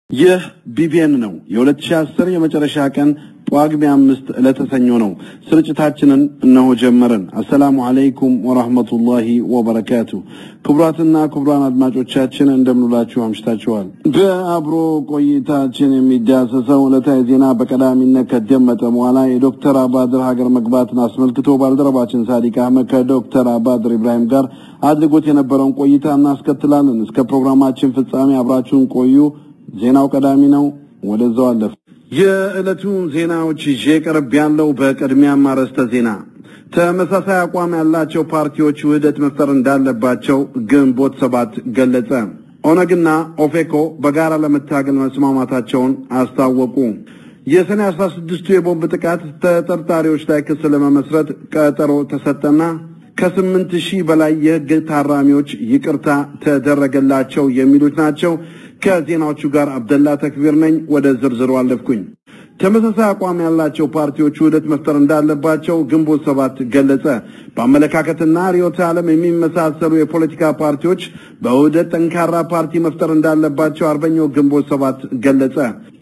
ይህ ቢቢኤን ነው። የ2010 የመጨረሻ ቀን ጳጉሜ አምስት ዕለተ ሰኞ ነው። ስርጭታችንን እነሆ ጀመርን። አሰላሙ አለይኩም ወራህመቱላሂ ወበረካቱ። ክቡራትና ክቡራን አድማጮቻችን እንደምንላችሁ አምሽታችኋል። በአብሮ ቆይታችን የሚዳሰሰው ዕለታዊ ዜና በቀዳሚነት ከደመጠ በኋላ የዶክተር አባድር ሀገር መግባትን አስመልክቶ ባልደረባችን ሳዲቅ አህመድ ከዶክተር አባድር ኢብራሂም ጋር አድርጎት የነበረውን ቆይታ እናስከትላለን። እስከ ፕሮግራማችን ፍጻሜ አብራችሁን ቆዩ። ዜናው ቀዳሚ ነው። ወደዛው አለፍ። የዕለቱ ዜናዎች ይዤ ቀርብ ያለው በቅድሚያም አርዕስተ ዜና ተመሳሳይ አቋም ያላቸው ፓርቲዎች ውህደት መፍጠር እንዳለባቸው ግንቦት ሰባት ገለጸ። ኦነግና ኦፌኮ በጋራ ለመታገል መስማማታቸውን አስታወቁ። የሰኔ 16ቱ የቦምብ ጥቃት ተጠርጣሪዎች ላይ ክስ ለመመስረት ቀጠሮ ተሰጠና ከስምንት ሺህ በላይ የሕግ ታራሚዎች ይቅርታ ተደረገላቸው የሚሉት ናቸው። ከዜናዎቹ ጋር አብደላ ተክቢር ነኝ። ወደ ዝርዝሩ አለፍኩኝ። ተመሳሳይ አቋም ያላቸው ፓርቲዎች ውህደት መፍጠር እንዳለባቸው ግንቦት ሰባት ገለጸ። በአመለካከትና ርዕዮተ ዓለም የሚመሳሰሉ የፖለቲካ ፓርቲዎች በውህደት ጠንካራ ፓርቲ መፍጠር እንዳለባቸው አርበኛው ግንቦት ሰባት ገለጸ።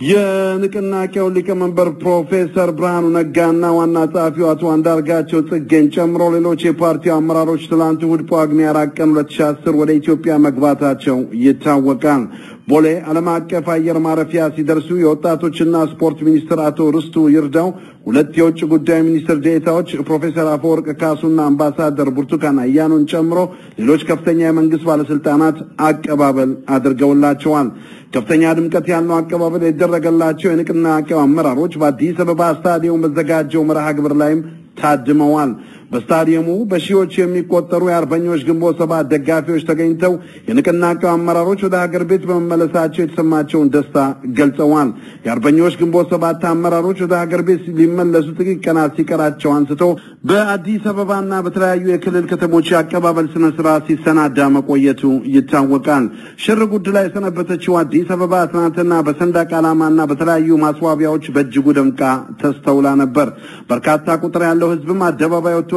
የንቅናቄው ሊቀመንበር ፕሮፌሰር ብርሃኑ ነጋና ዋና ጸሐፊው አቶ አንዳርጋቸው ጽጌን ጨምሮ ሌሎች የፓርቲው አመራሮች ትላንት እሑድ ጳጉሜ አራት ቀን 2010 ወደ ኢትዮጵያ መግባታቸው ይታወቃል። ቦሌ ዓለም አቀፍ አየር ማረፊያ ሲደርሱ የወጣቶችና ስፖርት ሚኒስትር አቶ ርስቱ ይርዳው፣ ሁለት የውጭ ጉዳይ ሚኒስትር ዴኤታዎች ፕሮፌሰር አፈወርቅ ካሱና አምባሳደር ብርቱካን አያኖን ጨምሮ ሌሎች ከፍተኛ የመንግስት ባለስልጣናት አቀባበል አድርገውላቸዋል። ከፍተኛ ድምቀት ያለው አቀባበል የደረገላቸው የንቅናቄው አመራሮች በአዲስ አበባ ስታዲየም በዘጋጀው መርሃ ግብር ላይም ታድመዋል። በስታዲየሙ በሺዎች የሚቆጠሩ የአርበኞች ግንቦት ሰባት ደጋፊዎች ተገኝተው የንቅናቄው አመራሮች ወደ ሀገር ቤት በመመለሳቸው የተሰማቸውን ደስታ ገልጸዋል። የአርበኞች ግንቦት ሰባት አመራሮች ወደ ሀገር ቤት ሊመለሱ ጥቂት ቀናት ሲቀራቸው አንስቶ በአዲስ አበባና በተለያዩ የክልል ከተሞች የአቀባበል ስነ ስርዓት ሲሰናዳ መቆየቱ ይታወቃል። ሽር ጉድ ላይ የሰነበተችው አዲስ አበባ ትናንትና በሰንደቅ ዓላማና በተለያዩ ማስዋቢያዎች በእጅጉ ደምቃ ተስተውላ ነበር። በርካታ ቁጥር ያለው ህዝብም አደባባይ ወጥቶ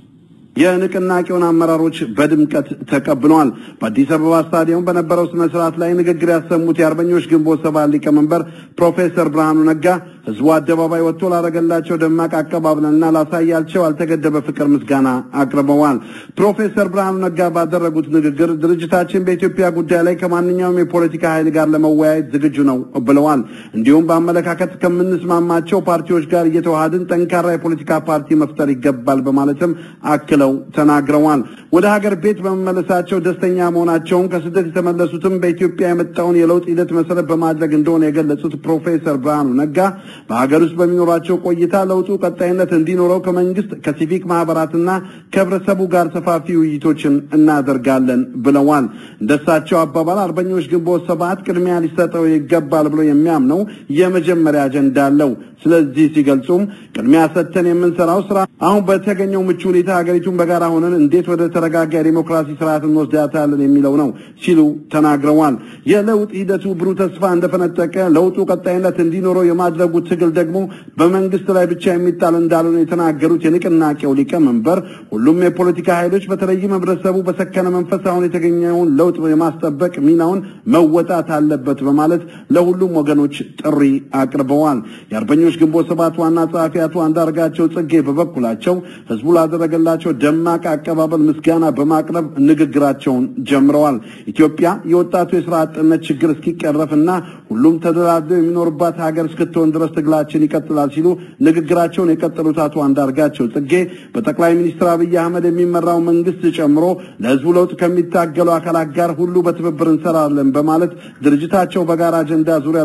የንቅናቄውን አመራሮች በድምቀት ተቀብለዋል። በአዲስ አበባ ስታዲየም በነበረው ስነ ስርዓት ላይ ንግግር ያሰሙት የአርበኞች ግንቦት ሰባት ሊቀመንበር ፕሮፌሰር ብርሃኑ ነጋ ህዝቡ አደባባይ ወጥቶ ላደረገላቸው ደማቅ አቀባበልና ላሳያቸው ያልተገደበ ፍቅር ምስጋና አቅርበዋል። ፕሮፌሰር ብርሃኑ ነጋ ባደረጉት ንግግር ድርጅታችን በኢትዮጵያ ጉዳይ ላይ ከማንኛውም የፖለቲካ ኃይል ጋር ለመወያየት ዝግጁ ነው ብለዋል። እንዲሁም በአመለካከት ከምንስማማቸው ፓርቲዎች ጋር እየተዋሃድን ጠንካራ የፖለቲካ ፓርቲ መፍጠር ይገባል በማለትም አክለው ተናግረዋል። ወደ ሀገር ቤት በመመለሳቸው ደስተኛ መሆናቸውን ከስደት የተመለሱትም በኢትዮጵያ የመጣውን የለውጥ ሂደት መሰረት በማድረግ እንደሆነ የገለጹት ፕሮፌሰር ብርሃኑ ነጋ በሀገር ውስጥ በሚኖራቸው ቆይታ ለውጡ ቀጣይነት እንዲኖረው ከመንግስት ከሲቪክ ማህበራትና ከህብረተሰቡ ጋር ሰፋፊ ውይይቶችን እናደርጋለን ብለዋል። እንደሳቸው አባባል አርበኞች ግንቦት ሰባት ቅድሚያ ሊሰጠው ይገባል ብሎ የሚያምነው የመጀመሪያ አጀንዳ አለው። ስለዚህ ሲገልጹም ቅድሚያ ሰጥተን የምንሰራው ስራ አሁን በተገኘው ምቹ ሁኔታ ሀገሪቱን በጋራ ሆነን እንዴት ወደ ተረጋጋ የዲሞክራሲ ስርዓት እንወስዳታለን የሚለው ነው ሲሉ ተናግረዋል። የለውጥ ሂደቱ ብሩህ ተስፋ እንደፈነጠቀ ለውጡ ቀጣይነት እንዲኖረው የማድረጉ ትግል ደግሞ በመንግስት ላይ ብቻ የሚጣል እንዳልሆነ የተናገሩት የንቅናቄው ሊቀመንበር ሁሉም የፖለቲካ ኃይሎች በተለይም ህብረተሰቡ በሰከነ መንፈስ አሁን የተገኘውን ለውጥ የማስጠበቅ ሚናውን መወጣት አለበት በማለት ለሁሉም ወገኖች ጥሪ አቅርበዋል። የአርበኞች ግንቦት ሰባት ዋና ጸሐፊ አቶ አንዳርጋቸው ጽጌ በበኩላቸው ህዝቡ ላደረገላቸው ደማቅ አቀባበል ምስጋና በማቅረብ ንግግራቸውን ጀምረዋል። ኢትዮጵያ የወጣቱ የስራ አጥነት ችግር እስኪቀረፍና ሁሉም ተደራድሮ የሚኖርባት ሀገር እስክትሆን ድረስ ትግላችን ይቀጥላል ሲሉ ንግግራቸውን የቀጠሉት አቶ አንዳርጋቸው ጽጌ በጠቅላይ ሚኒስትር አብይ አህመድ የሚመራው መንግስት ጨምሮ ለህዝቡ ለውጥ ከሚታገሉ አካላት ጋር ሁሉ በትብብር እንሰራለን በማለት ድርጅታቸው በጋራ አጀንዳ ዙሪያ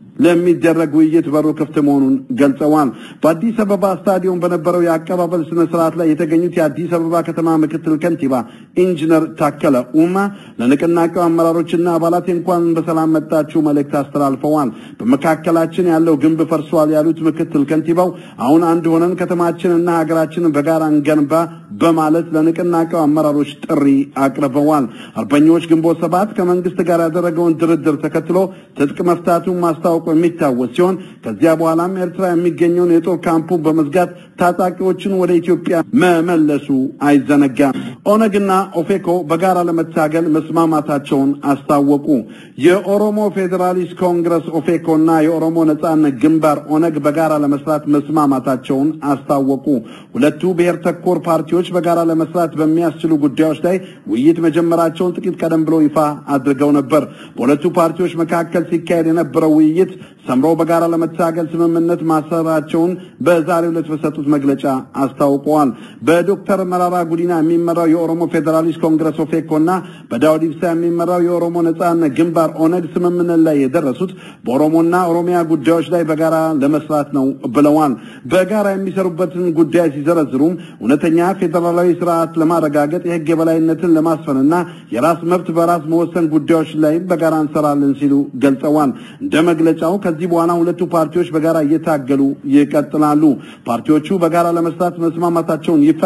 ለሚደረግ ውይይት በሩ ክፍት መሆኑን ገልጸዋል። በአዲስ አበባ ስታዲየም በነበረው የአቀባበል ስነ ስርዓት ላይ የተገኙት የአዲስ አበባ ከተማ ምክትል ከንቲባ ኢንጂነር ታከለ ኡማ ለንቅናቄው አመራሮችና አባላት እንኳን በሰላም መጣችሁ መልእክት አስተላልፈዋል። በመካከላችን ያለው ግንብ ፈርሷል ያሉት ምክትል ከንቲባው አሁን አንድ ሆነን ከተማችንና ሀገራችንን በጋራ እንገንባ በማለት ለንቅናቄው አመራሮች ጥሪ አቅርበዋል። አርበኞች ግንቦት ሰባት ከመንግስት ጋር ያደረገውን ድርድር ተከትሎ ትጥቅ መፍታቱን ማስታወቁ የሚታወስ ሲሆን ከዚያ በኋላም ኤርትራ የሚገኘውን የጦር ካምፑን በመዝጋት ታጣቂዎችን ወደ ኢትዮጵያ መመለሱ አይዘነጋም። ኦነግና ኦፌኮ በጋራ ለመታገል መስማማታቸውን አስታወቁ። የኦሮሞ ፌዴራሊስት ኮንግረስ ኦፌኮና የኦሮሞ ነጻነት ግንባር ኦነግ በጋራ ለመስራት መስማማታቸውን አስታወቁ። ሁለቱ ብሔር ተኮር ፓርቲዎች በጋራ ለመስራት በሚያስችሉ ጉዳዮች ላይ ውይይት መጀመራቸውን ጥቂት ቀደም ብሎ ይፋ አድርገው ነበር። በሁለቱ ፓርቲዎች መካከል ሲካሄድ የነበረው ውይይት ሰምሮ በጋራ ለመታገል ስምምነት ማሰራቸውን በዛሬው ዕለት በሰጡት መግለጫ አስታውቀዋል። በዶክተር መራራ ጉዲና የሚመራው የኦሮሞ ፌዴራሊስት ኮንግረስ ኦፌኮና በዳውድ ኢብሳ የሚመራው የኦሮሞ ነጻነት ግንባር ኦነግ ስምምነት ላይ የደረሱት በኦሮሞና ኦሮሚያ ጉዳዮች ላይ በጋራ ለመስራት ነው ብለዋል። በጋራ የሚሰሩበትን ጉዳይ ሲዘረዝሩም እውነተኛ ፌዴራላዊ ስርዓት ለማረጋገጥ የህግ የበላይነትን ለማስፈንና የራስ መብት በራስ መወሰን ጉዳዮች ላይ በጋራ እንሰራለን ሲሉ ገልጸዋል። እንደ መግለጫው ከዚህ በኋላ ሁለቱ ፓርቲዎች በጋራ እየታገሉ ይቀጥላሉ። ፓርቲዎቹ በጋራ ለመስራት መስማማታቸውን ይፋ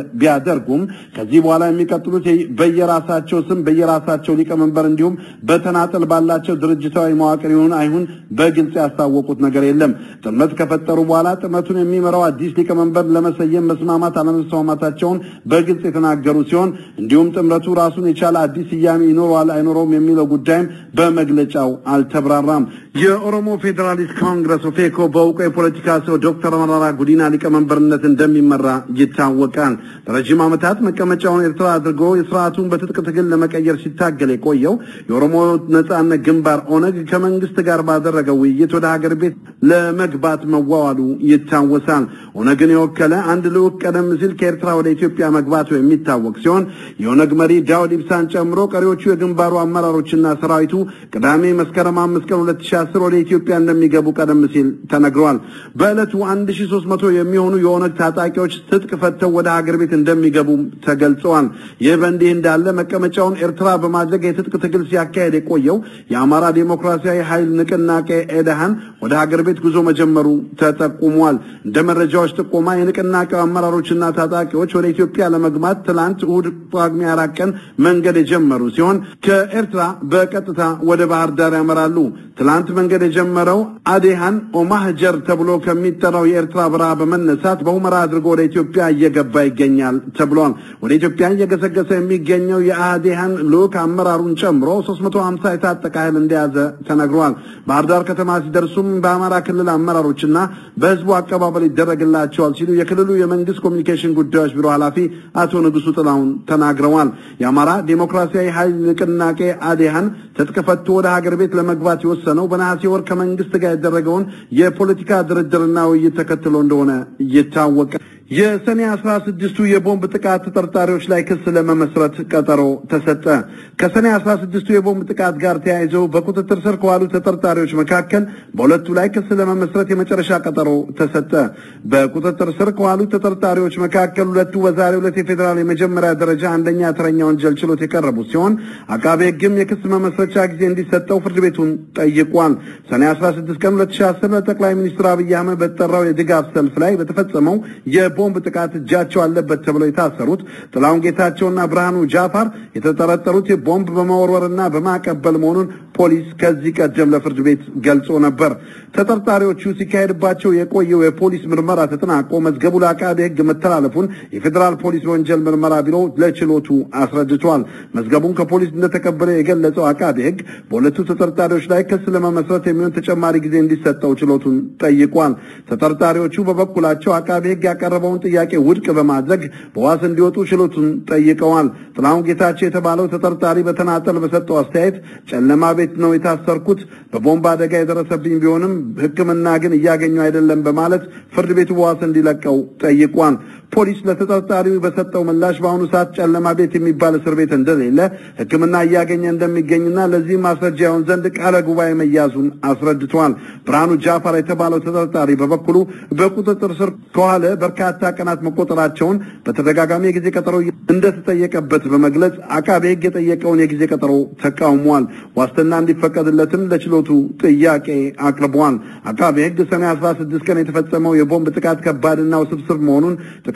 ቢያደርጉም ከዚህ በኋላ የሚቀጥሉት በየራሳቸው ስም በየራሳቸው ሊቀመንበር እንዲሁም በተናጠል ባላቸው ድርጅታዊ መዋቅር ይሁን አይሁን በግልጽ ያስታወቁት ነገር የለም። ጥምረት ከፈጠሩ በኋላ ጥምረቱን የሚመራው አዲስ ሊቀመንበር ለመሰየም መስማማት አለመስማማታቸውን በግልጽ የተናገሩ ሲሆን እንዲሁም ጥምረቱ ራሱን የቻለ አዲስ ስያሜ ይኖረዋል አይኖረውም የሚለው ጉዳይም በመግለጫው አልተብራራም። የኦሮሞ ፌዴራሊስት ኮንግረስ ኦፌኮ በእውቁ የፖለቲካ ሰው ዶክተር መራራ ጉዲና ሊቀመንበርነት እንደሚመራ ይታወቃል። ለረጅም ዓመታት መቀመጫውን ኤርትራ አድርጎ የስርዓቱን በትጥቅ ትግል ለመቀየር ሲታገል የቆየው የኦሮሞ ነጻነት ግንባር ኦነግ ከመንግስት ጋር ባደረገው ውይይት ወደ ሀገር ቤት ለመግባት መዋዋሉ ይታወሳል። ኦነግን የወከለ አንድ ልዑክ ቀደም ሲል ከኤርትራ ወደ ኢትዮጵያ መግባቱ የሚታወቅ ሲሆን የኦነግ መሪ ዳውድ ኢብሳን ጨምሮ ቀሪዎቹ የግንባሩ አመራሮችና ሰራዊቱ ቅዳሜ መስከረም አምስት ቀን 2010 ወደ ኢትዮጵያ እንደሚገቡ ቀደም ሲል ተነግሯል። በዕለቱ 1300 የሚሆኑ የኦነግ ታጣቂዎች ትጥቅ ፈተው ወደ ሀገር ቤት እንደሚገቡ ተገልጸዋል። ይህ በእንዲህ እንዳለ መቀመጫውን ኤርትራ በማድረግ የትጥቅ ትግል ሲያካሄድ የቆየው የአማራ ዴሞክራሲያዊ ኃይል ንቅናቄ ኤደሃን ወደ ሀገር ቤት ጉዞ መጀመሩ ተጠቁሟል። እንደ መረጃዎች ጥቆማ የንቅናቄው አመራሮችና ታጣቂዎች ወደ ኢትዮጵያ ለመግባት ትላንት እሁድ ጳጉሜ አራት ቀን መንገድ የጀመሩ ሲሆን ከኤርትራ በቀጥታ ወደ ባህር ዳር ያመራሉ። ትላንት መንገድ የጀመረው አዴሃን ኦማህጀር ተብሎ ከሚጠራው የኤርትራ በረሃ በመነሳት በሁመራ አድርጎ ወደ ኢትዮጵያ እየገባ ይገኛል ተብሏል። ወደ ኢትዮጵያ እየገሰገሰ የሚገኘው የአዴሃን ልዑክ አመራሩን ጨምሮ 350 የታጠቀ ኃይል እንደያዘ ተነግሯል። ባህር ዳር ከተማ ሲደርሱም በአማራ ክልል አመራሮችና በህዝቡ አቀባበል ይደረግላቸዋል ሲሉ የክልሉ የመንግስት ኮሚኒኬሽን ጉዳዮች ቢሮ ኃላፊ አቶ ንጉሱ ጥላሁን ተናግረዋል። የአማራ ዴሞክራሲያዊ ኃይል ንቅናቄ አዴሃን ትጥቅ ፈቶ ወደ ሀገር ቤት ለመግባት የወሰነው በነሐሴ ወር ከመንግስት ጋር ያደረገውን የፖለቲካ ድርድርና ውይይት ተከትሎ እንደሆነ ይታወቃል። የሰኔ አስራ ስድስቱ የቦምብ ጥቃት ተጠርጣሪዎች ላይ ክስ ለመመስረት ቀጠሮ ተሰጠ። ከሰኔ አስራ ስድስቱ የቦምብ ጥቃት ጋር ተያይዘው በቁጥጥር ስር ከዋሉ ተጠርጣሪዎች መካከል በሁለቱ ላይ ክስ ለመመስረት የመጨረሻ ቀጠሮ ተሰጠ። በቁጥጥር ስር ከዋሉ ተጠርጣሪዎች መካከል ሁለቱ በዛሬው ዕለት የፌዴራል የመጀመሪያ ደረጃ አንደኛ ተረኛ ወንጀል ችሎት የቀረቡ ሲሆን አቃቤ ሕግም የክስ መመስረቻ ጊዜ እንዲሰጠው ፍርድ ቤቱን ጠይቋል። ሰኔ 16 ቀን 2010 ለጠቅላይ ሚኒስትር አብይ አህመድ በተጠራው የድጋፍ ሰልፍ ላይ በተፈጸመው ቦምብ ጥቃት እጃቸው አለበት ተብለው የታሰሩት ጥላሁን ጌታቸውና ብርሃኑ ጃፋር የተጠረጠሩት ቦምብ በመወርወርና በማቀበል መሆኑን ፖሊስ ከዚህ ቀደም ለፍርድ ቤት ገልጾ ነበር። ተጠርጣሪዎቹ ሲካሄድባቸው የቆየው የፖሊስ ምርመራ ተጠናቆ መዝገቡ ለአቃቤ ሕግ መተላለፉን የፌዴራል ፖሊስ ወንጀል ምርመራ ቢሮ ለችሎቱ አስረድቷል። መዝገቡን ከፖሊስ እንደተቀበለ የገለጸው አቃቤ ሕግ በሁለቱ ተጠርጣሪዎች ላይ ክስ ለመመስረት የሚሆን ተጨማሪ ጊዜ እንዲሰጠው ችሎቱን ጠይቋል። ተጠርጣሪዎቹ በበኩላቸው አቃቤ ሕግ ያቀረበውን ጥያቄ ውድቅ በማድረግ በዋስ እንዲወጡ ችሎቱን ጠይቀዋል። ጥላሁን ጌታቸው የተባለው ተጠርጣሪ በተናጠል በሰጠው አስተያየት ጨለማ ቤት ነው የታሰርኩት፣ በቦምብ አደጋ የደረሰብኝ ቢሆንም ሕክምና ግን እያገኘው አይደለም በማለት ፍርድ ቤቱ በዋስ እንዲለቀው ጠይቋል። ፖሊስ ለተጠርጣሪው በሰጠው ምላሽ በአሁኑ ሰዓት ጨለማ ቤት የሚባል እስር ቤት እንደሌለ ሕክምና እያገኘ እንደሚገኝና ለዚህም ማስረጃ ይሆን ዘንድ ቃለ ጉባኤ መያዙን አስረድቷል። ብርሃኑ ጃፋር የተባለው ተጠርጣሪ በበኩሉ በቁጥጥር ስር ከዋለ በርካታ ቀናት መቆጠራቸውን በተደጋጋሚ የጊዜ ቀጠሮ እንደተጠየቀበት በመግለጽ አቃቤ ሕግ የጠየቀውን የጊዜ ቀጠሮ ተቃውሟል። ዋስትና እንዲፈቀድለትም ለችሎቱ ጥያቄ አቅርቧል። አቃቤ ሕግ ሰኔ 16 ቀን የተፈጸመው የቦምብ ጥቃት ከባድና ውስብስብ መሆኑን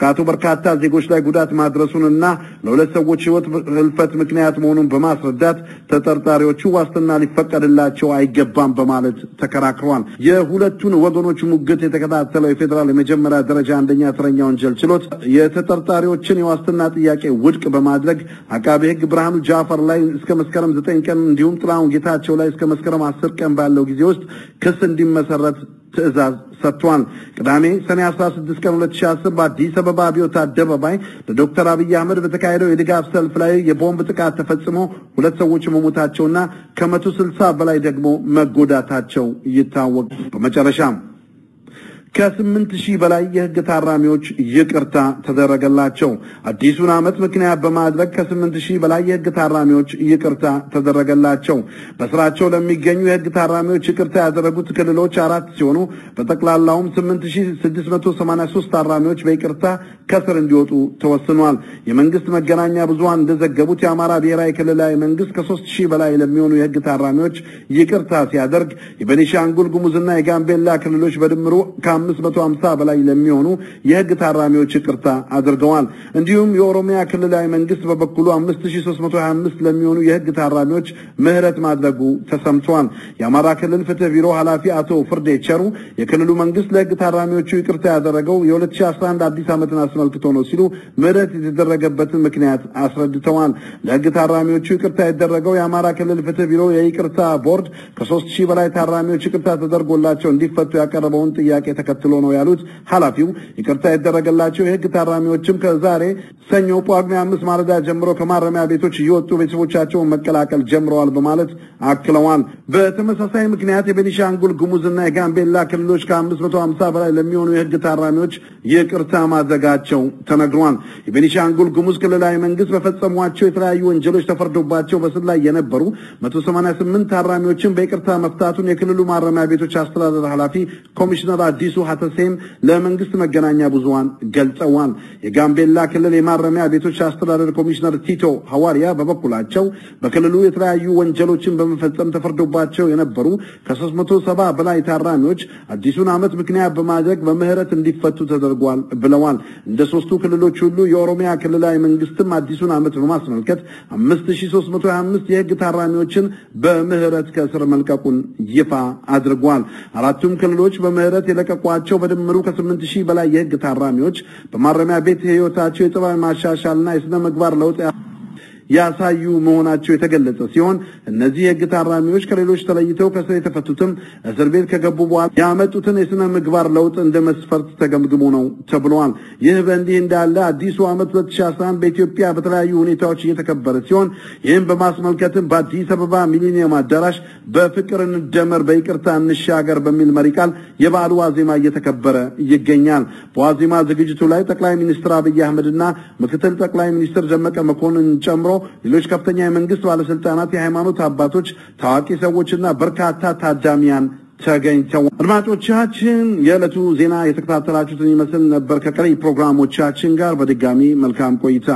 ጥቃቱ በርካታ ዜጎች ላይ ጉዳት ማድረሱንና ለሁለት ሰዎች ሕይወት ህልፈት ምክንያት መሆኑን በማስረዳት ተጠርጣሪዎቹ ዋስትና ሊፈቀድላቸው አይገባም በማለት ተከራክረዋል። የሁለቱን ወገኖች ሙግት የተከታተለው የፌዴራል የመጀመሪያ ደረጃ አንደኛ እስረኛ ወንጀል ችሎት የተጠርጣሪዎችን የዋስትና ጥያቄ ውድቅ በማድረግ አቃቤ ሕግ ብርሃኑ ጃፈር ላይ እስከ መስከረም ዘጠኝ ቀን እንዲሁም ጥላሁን ጌታቸው ላይ እስከ መስከረም አስር ቀን ባለው ጊዜ ውስጥ ክስ እንዲመሰረት ትዕዛዝ ሰጥቷል። ቅዳሜ ሰኔ 16 ቀን 2010 በአዲስ አበባ አብዮት አደባባይ ለዶክተር አብይ አህመድ በተካሄደው የድጋፍ ሰልፍ ላይ የቦምብ ጥቃት ተፈጽሞ ሁለት ሰዎች መሞታቸውና ከመቶ ስልሳ በላይ ደግሞ መጎዳታቸው ይታወቅ። በመጨረሻም ከስምንት ሺህ በላይ የህግ ታራሚዎች ይቅርታ ተደረገላቸው። አዲሱን ዓመት ምክንያት በማድረግ ከስምንት ሺህ በላይ የህግ ታራሚዎች ይቅርታ ተደረገላቸው። በስራቸው ለሚገኙ የህግ ታራሚዎች ይቅርታ ያደረጉት ክልሎች አራት ሲሆኑ በጠቅላላውም 8683 ታራሚዎች በይቅርታ ከስር እንዲወጡ ተወስኗል። የመንግስት መገናኛ ብዙሃን እንደዘገቡት የአማራ ብሔራዊ ክልላዊ መንግስት ከሶስት ሺህ በላይ ለሚሆኑ የህግ ታራሚዎች ይቅርታ ሲያደርግ የቤኒሻንጉል ጉሙዝና የጋምቤላ ክልሎች በድምሩ ከአምስት መቶ ሀምሳ በላይ ለሚሆኑ የህግ ታራሚዎች ይቅርታ አድርገዋል። እንዲሁም የኦሮሚያ ክልላዊ መንግስት በበኩሉ 5325 ለሚሆኑ የህግ ታራሚዎች ምህረት ማድረጉ ተሰምቷል። የአማራ ክልል ፍትህ ቢሮ ኃላፊ አቶ ፍርዴ ቸሩ የክልሉ መንግስት ለህግ ታራሚዎቹ ይቅርታ ያደረገው የ2011 አዲስ ዓመትን አስመልክቶ ነው ሲሉ ምህረት የተደረገበትን ምክንያት አስረድተዋል። ለህግ ታራሚዎቹ ይቅርታ የተደረገው የአማራ ክልል ፍትህ ቢሮ የይቅርታ ቦርድ ከሶስት ሺህ በላይ ታራሚዎች ይቅርታ ተደርጎላቸው እንዲፈቱ ያቀረበውን ጥያቄ ተከትሎ ነው ያሉት ኃላፊው ይቅርታ የተደረገላቸው የህግ ታራሚዎችም ከዛሬ ሰኞ ጳጉሜ አምስት ማለዳ ጀምሮ ከማረሚያ ቤቶች እየወጡ ቤተሰቦቻቸውን መቀላቀል ጀምረዋል በማለት አክለዋል። በተመሳሳይ ምክንያት የቤኒሻንጉል ጉሙዝና የጋምቤላ ክልሎች ከ550 በላይ ለሚሆኑ የህግ ታራሚዎች ይቅርታ ማድረጋቸው ተነግሯል። የቤኒሻንጉል ጉሙዝ ክልላዊ መንግስት በፈጸሟቸው የተለያዩ ወንጀሎች ተፈርዶባቸው በስር ላይ የነበሩ 188 ታራሚዎችን በይቅርታ መፍታቱን የክልሉ ማረሚያ ቤቶች አስተዳደር ኃላፊ ኮሚሽነር አዲሱ ሀተሴም ለመንግስት መገናኛ ብዙሃን ገልጸዋል። የጋምቤላ ክልል የማረሚያ ቤቶች አስተዳደር ኮሚሽነር ቲቶ ሐዋርያ በበኩላቸው በክልሉ የተለያዩ ወንጀሎችን በመፈጸም ተፈርዶባቸው የነበሩ ከ370 በላይ ታራሚዎች አዲሱን ዓመት ምክንያት በማድረግ በምህረት እንዲፈቱ ተደርጓል ብለዋል። እንደ ሶስቱ ክልሎች ሁሉ የኦሮሚያ ክልላዊ መንግስትም አዲሱን ዓመት በማስመልከት 5325 የህግ ታራሚዎችን በምህረት ከእስር መልቀቁን ይፋ አድርጓል። አራቱም ክልሎች በምህረት የለቀቋቸው በድምሩ ከስምንት ሺህ በላይ የህግ ታራሚዎች በማረሚያ ቤት ህይወታቸው የጸባይ ማሻሻልና የስነ ምግባር ለውጥ ያሳዩ መሆናቸው የተገለጸ ሲሆን እነዚህ የህግ ታራሚዎች ከሌሎች ተለይተው ከስር የተፈቱትም እስር ቤት ከገቡ በኋላ ያመጡትን የስነ ምግባር ለውጥ እንደ መስፈርት ተገምግሞ ነው ተብለዋል። ይህ በእንዲህ እንዳለ አዲሱ ዓመት 2011 በኢትዮጵያ በተለያዩ ሁኔታዎች እየተከበረ ሲሆን ይህም በማስመልከትም በአዲስ አበባ ሚሊኒየም አዳራሽ በፍቅር እንደመር በይቅርታ እንሻገር በሚል መሪ ቃል የበዓሉ ዋዜማ እየተከበረ ይገኛል። በዋዜማ ዝግጅቱ ላይ ጠቅላይ ሚኒስትር አብይ አህመድና ምክትል ጠቅላይ ሚኒስትር ደመቀ መኮንን ጨምሮ ሌሎች ከፍተኛ የመንግስት ባለስልጣናት፣ የሃይማኖት አባቶች፣ ታዋቂ ሰዎችና በርካታ ታዳሚያን ተገኝተው አድማጮቻችን፣ የዕለቱ ዜና የተከታተላችሁትን ይመስል ነበር። ከቀሪ ፕሮግራሞቻችን ጋር በድጋሚ መልካም ቆይታ።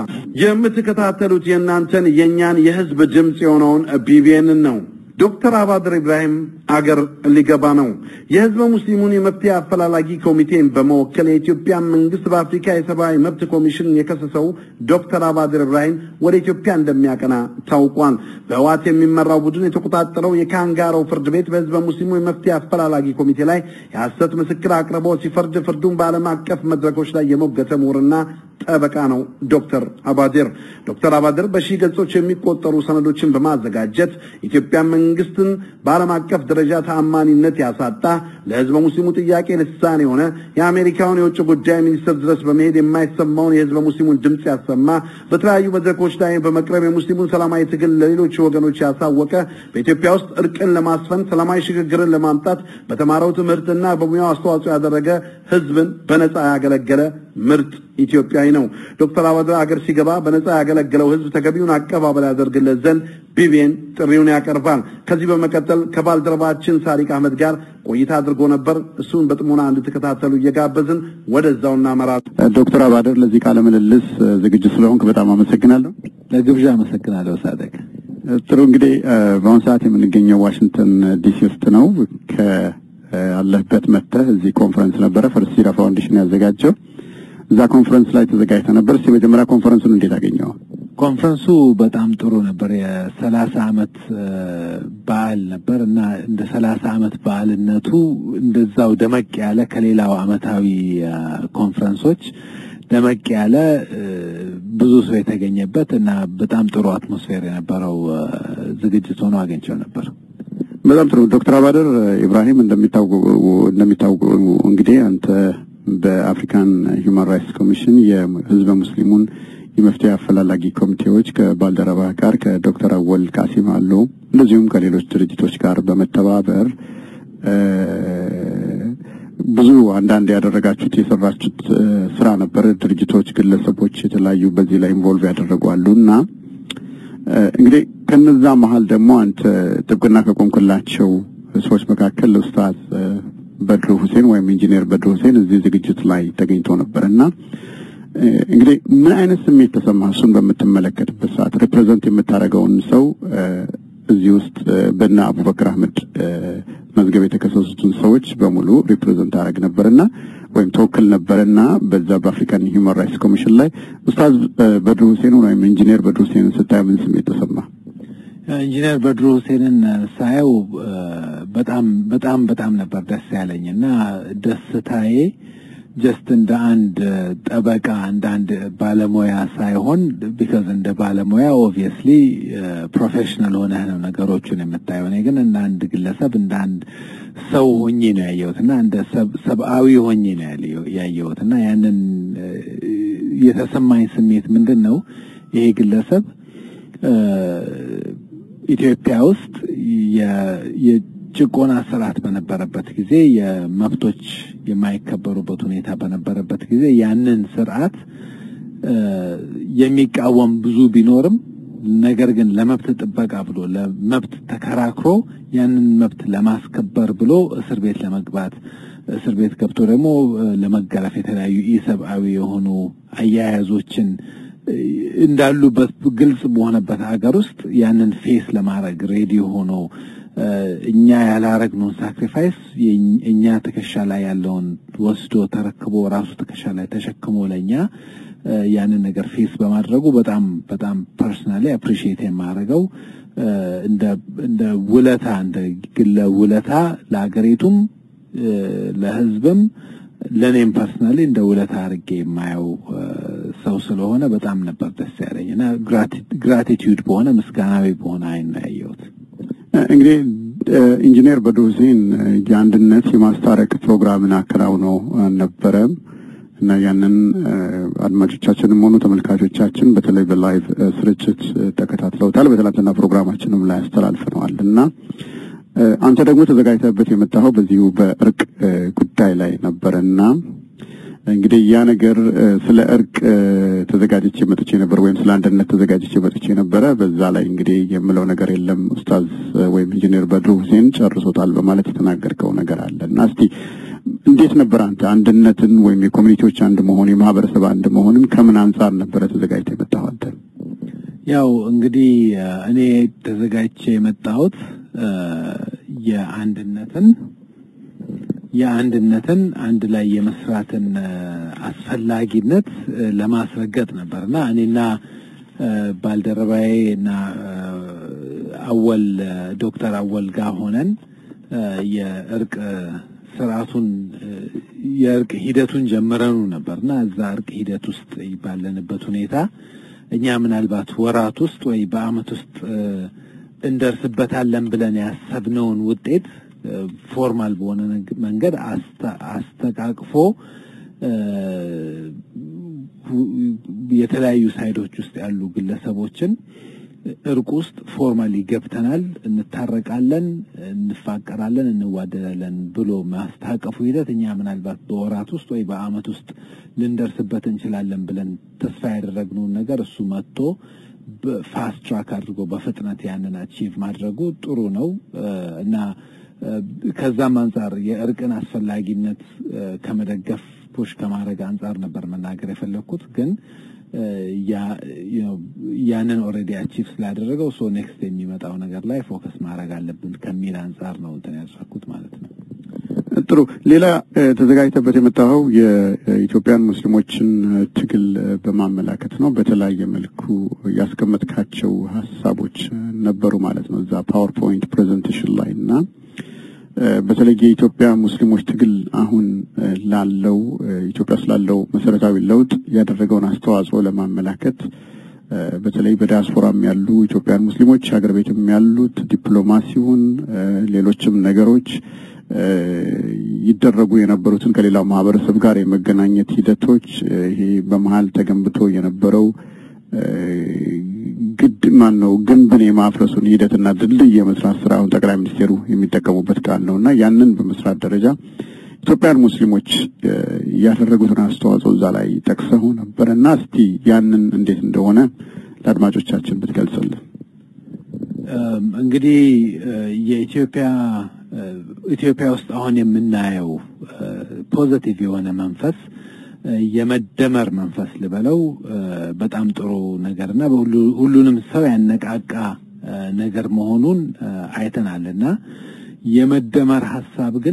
የምትከታተሉት የእናንተን የእኛን የህዝብ ድምፅ የሆነውን ቢቢኤንን ነው። ዶክተር አባድር ኢብራሂም አገር ሊገባ ነው። የህዝበ ሙስሊሙን የመፍትሄ አፈላላጊ ኮሚቴን በመወከል የኢትዮጵያ መንግስት በአፍሪካ የሰብአዊ መብት ኮሚሽን የከሰሰው ዶክተር አባድር ኢብራሂም ወደ ኢትዮጵያ እንደሚያቀና ታውቋል። በህዋት የሚመራው ቡድን የተቆጣጠረው የካንጋሮ ፍርድ ቤት በህዝበ ሙስሊሙ የመፍትሄ አፈላላጊ ኮሚቴ ላይ የሐሰት ምስክር አቅርቦ ሲፈርድ ፍርዱን በዓለም አቀፍ መድረኮች ላይ የሞገተ ምሁርና ጠበቃ ነው ዶክተር አባድር። ዶክተር አባድር በሺህ ገጾች የሚቆጠሩ ሰነዶችን በማዘጋጀት ኢትዮጵያ መንግስትን በዓለም አቀፍ ደረጃ ተአማኒነት ያሳጣ ለህዝበ ሙስሊሙ ጥያቄ ልሳን የሆነ የአሜሪካውን የውጭ ጉዳይ ሚኒስትር ድረስ በመሄድ የማይሰማውን የህዝበ ሙስሊሙን ድምፅ ያሰማ በተለያዩ መድረኮች ላይ በመቅረብ የሙስሊሙን ሰላማዊ ትግል ለሌሎች ወገኖች ያሳወቀ በኢትዮጵያ ውስጥ እርቅን ለማስፈን ሰላማዊ ሽግግርን ለማምጣት በተማረው ትምህርትና በሙያው አስተዋጽኦ ያደረገ ህዝብን በነጻ ያገለገለ ምርጥ ኢትዮጵያዊ ነው። ዶክተር አባድር አገር ሲገባ በነጻ ያገለገለው ህዝብ ተገቢውን አቀባበል ያደርግለት ዘንድ ቢቢኤን ጥሪውን ያቀርባል። ከዚህ በመቀጠል ከባልደረባችን ሳሪቅ አህመድ ጋር ቆይታ አድርጎ ነበር። እሱን በጥሞና እንድትከታተሉ እየጋበዝን ወደዛው እናመራለን። ዶክተር አባድር ለዚህ ቃለ ምልልስ ዝግጁ ስለሆንክ በጣም አመሰግናለሁ። ለግብዣ አመሰግናለሁ ሳደቅ። ጥሩ እንግዲህ በአሁኑ ሰዓት የምንገኘው ዋሽንግተን ዲሲ ውስጥ ነው። ከአለህበት መጥተህ እዚህ ኮንፈረንስ ነበረ ፈርስት ሲራ ፋውንዴሽን ያዘጋጀው እዛ ኮንፈረንስ ላይ ተዘጋጅተ ነበር። እስቲ መጀመሪያ ኮንፈረንሱን እንዴት አገኘው? ኮንፈረንሱ በጣም ጥሩ ነበር። የሰላሳ አመት በዓል ነበር እና እንደ ሰላሳ አመት በዓልነቱ እንደዛው ደመቅ ያለ ከሌላው አመታዊ ኮንፈረንሶች ደመቅ ያለ ብዙ ሰው የተገኘበት እና በጣም ጥሩ አትሞስፌር የነበረው ዝግጅት ሆኖ አግኝቸው ነበር። በጣም ጥሩ ዶክተር አባደር ኢብራሂም እንደሚታወቁ እንግዲህ አንተ በአፍሪካን ሂውማን ራይትስ ኮሚሽን የህዝበ ሙስሊሙን የመፍትሄ አፈላላጊ ኮሚቴዎች ከባልደረባ ጋር ከዶክተር አወል ቃሲም አሉ እንደዚሁም ከሌሎች ድርጅቶች ጋር በመተባበር ብዙ አንዳንድ ያደረጋችሁት የሰራችሁት ስራ ነበር። ድርጅቶች፣ ግለሰቦች የተለያዩ በዚህ ላይ ኢንቮልቭ ያደረጉ አሉ እና እንግዲህ ከነዛ መሀል ደግሞ አንተ ጥብቅና ከቆምክላቸው ሰዎች መካከል ኡስታዝ በድሩ ሁሴን ወይም ኢንጂነር በድሩ ሁሴን እዚህ ዝግጅት ላይ ተገኝቶ ነበር እና እንግዲህ ምን አይነት ስሜት ተሰማ? እሱን በምትመለከትበት ሰዓት ሪፕሬዘንት የምታደርገውን ሰው እዚህ ውስጥ በና አቡበክር አህመድ መዝገብ የተከሰሱትን ሰዎች በሙሉ ሪፕሬዘንት አደረግ ነበርና ወይም ተወክል ነበርና በዛ በአፍሪካን ሂውማን ራይትስ ኮሚሽን ላይ ኡስታዝ በድሩ ሁሴን ወይም ኢንጂነር በድሩ ሁሴንን ስታይ ምን ስሜት ተሰማ? ኢንጂነር በድሩ ሁሴንን ሳየው በጣም በጣም በጣም ነበር ደስ ያለኝ እና ደስታዬ ጀስት እንደ አንድ ጠበቃ እንደ አንድ ባለሙያ ሳይሆን ቢካዝ እንደ ባለሙያ ኦብቪየስሊ ፕሮፌሽናል ሆነህ ነው ነገሮቹን የምታየው። እኔ ግን እንደ አንድ ግለሰብ እንደ አንድ ሰው ሆኜ ነው ያየሁት እና እንደ ሰብአዊ ሆኜ ነው ያየሁት እና ያንን የተሰማኝ ስሜት ምንድን ነው ይሄ ግለሰብ ኢትዮጵያ ውስጥ ጭቆና ስርዓት በነበረበት ጊዜ የመብቶች የማይከበሩበት ሁኔታ በነበረበት ጊዜ ያንን ስርዓት የሚቃወም ብዙ ቢኖርም ነገር ግን ለመብት ጥበቃ ብሎ ለመብት ተከራክሮ ያንን መብት ለማስከበር ብሎ እስር ቤት ለመግባት እስር ቤት ገብቶ ደግሞ ለመገረፍ የተለያዩ ኢሰብአዊ የሆኑ አያያዞችን እንዳሉበት ግልጽ በሆነበት ሀገር ውስጥ ያንን ፌስ ለማድረግ ሬዲ ሆኖ እኛ ያላረግነውን ሳክሪፋይስ እኛ ትከሻ ላይ ያለውን ወስዶ ተረክቦ ራሱ ትከሻ ላይ ተሸክሞ ለእኛ ያንን ነገር ፌስ በማድረጉ በጣም በጣም ፐርሰናሊ አፕሪሺየት የማደርገው እንደ ውለታ እንደ ግለ ውለታ ለሀገሪቱም ለሕዝብም ለእኔም ፐርሰናሊ እንደ ውለታ አድርጌ የማየው ሰው ስለሆነ በጣም ነበር ደስ ያለኝ እና ግራቲቲዩድ በሆነ ምስጋናዊ በሆነ አይን ነው ያየሁት። እንግዲህ ኢንጂነር በድሩ ሁሴን የአንድነት የማስታረቅ ፕሮግራምን አከናውነው ነበረም እና ያንን አድማጮቻችንም ሆኑ ተመልካቾቻችን በተለይ በላይቭ ስርጭት ተከታትለውታል። በትናንትና ፕሮግራማችንም ላይ አስተላልፈነዋል እና አንተ ደግሞ ተዘጋጅተበት የመጣኸው በዚሁ በእርቅ ጉዳይ ላይ ነበረና እንግዲህ ያ ነገር ስለ እርቅ ተዘጋጅቼ መጥቼ ነበር፣ ወይም ስለ አንድነት ተዘጋጅቼ መጥቼ ነበረ። በዛ ላይ እንግዲህ የምለው ነገር የለም ኡስታዝ ወይም ኢንጂነር በድሩ ሁሴን ጨርሶታል በማለት የተናገርከው ነገር አለ እና እስቲ እንዴት ነበር አንተ አንድነትን ወይም የኮሚኒቲዎች አንድ መሆን የማህበረሰብ አንድ መሆንን ከምን አንጻር ነበረ ተዘጋጅተ የመጣኸው አንተ? ያው እንግዲህ እኔ ተዘጋጅቼ የመጣሁት የአንድነትን የአንድነትን አንድ ላይ የመስራትን አስፈላጊነት ለማስረገጥ ነበር እና እኔና ባልደረባዬ እና አወል ዶክተር አወል ጋር ሆነን የእርቅ ስርዓቱን የእርቅ ሂደቱን ጀምረኑ ነበርና እዛ እርቅ ሂደት ውስጥ ባለንበት ሁኔታ እኛ ምናልባት ወራት ውስጥ ወይ በአመት ውስጥ እንደርስበታለን ብለን ያሰብነውን ውጤት ፎርማል በሆነ መንገድ አስተቃቅፎ የተለያዩ ሳይዶች ውስጥ ያሉ ግለሰቦችን እርቅ ውስጥ ፎርማሊ ገብተናል፣ እንታረቃለን፣ እንፋቀራለን፣ እንዋደዳለን ብሎ ማስታቀፉ ሂደት እኛ ምናልባት በወራት ውስጥ ወይ በአመት ውስጥ ልንደርስበት እንችላለን ብለን ተስፋ ያደረግነውን ነገር እሱ መጥቶ ፋስት ትራክ አድርጎ በፍጥነት ያንን አቺቭ ማድረጉ ጥሩ ነው እና ከዛም አንጻር የእርቅን አስፈላጊነት ከመደገፍ ፑሽ ከማድረግ አንጻር ነበር መናገር የፈለግኩት ግን ያንን ኦልሬዲ አቺቭ ስላደረገው ሶ ኔክስት የሚመጣው ነገር ላይ ፎከስ ማድረግ አለብን ከሚል አንጻር ነው እንትን ያደረኩት ማለት ነው። ጥሩ። ሌላ ተዘጋጅተበት የመጣኸው የኢትዮጵያን ሙስሊሞችን ትግል በማመላከት ነው። በተለያየ መልኩ ያስቀመጥካቸው ሀሳቦች ነበሩ ማለት ነው እዛ ፓወርፖይንት ፕሬዘንቴሽን ላይ እና በተለይ የኢትዮጵያ ሙስሊሞች ትግል አሁን ላለው ኢትዮጵያ ስላለው መሰረታዊ ለውጥ ያደረገውን አስተዋጽኦ ለማመላከት በተለይ በዲያስፖራም ያሉ ኢትዮጵያን ሙስሊሞች ሀገር ቤትም ያሉት ዲፕሎማሲውን፣ ሌሎችም ነገሮች ይደረጉ የነበሩትን ከሌላው ማህበረሰብ ጋር የመገናኘት ሂደቶች ይሄ በመሀል ተገንብቶ የነበረው ግድ ማን ነው ግንብን የማፍረሱን ሂደትና ድልድይ የመስራት ስራ አሁን ጠቅላይ ሚኒስቴሩ የሚጠቀሙበት ቃል ነው እና ያንን በመስራት ደረጃ ኢትዮጵያን ሙስሊሞች ያደረጉትን አስተዋጽኦ እዛ ላይ ጠቅሰው ነበረ እና እስቲ ያንን እንዴት እንደሆነ ለአድማጮቻችን ብትገልጽልን። እንግዲህ የኢትዮጵያ ኢትዮጵያ ውስጥ አሁን የምናየው ፖዘቲቭ የሆነ መንፈስ የመደመር መንፈስ ልበለው በጣም ጥሩ ነገርና ሁሉንም ሰው ያነቃቃ ነገር መሆኑን አይተናልና የመደመር ሀሳብ ግን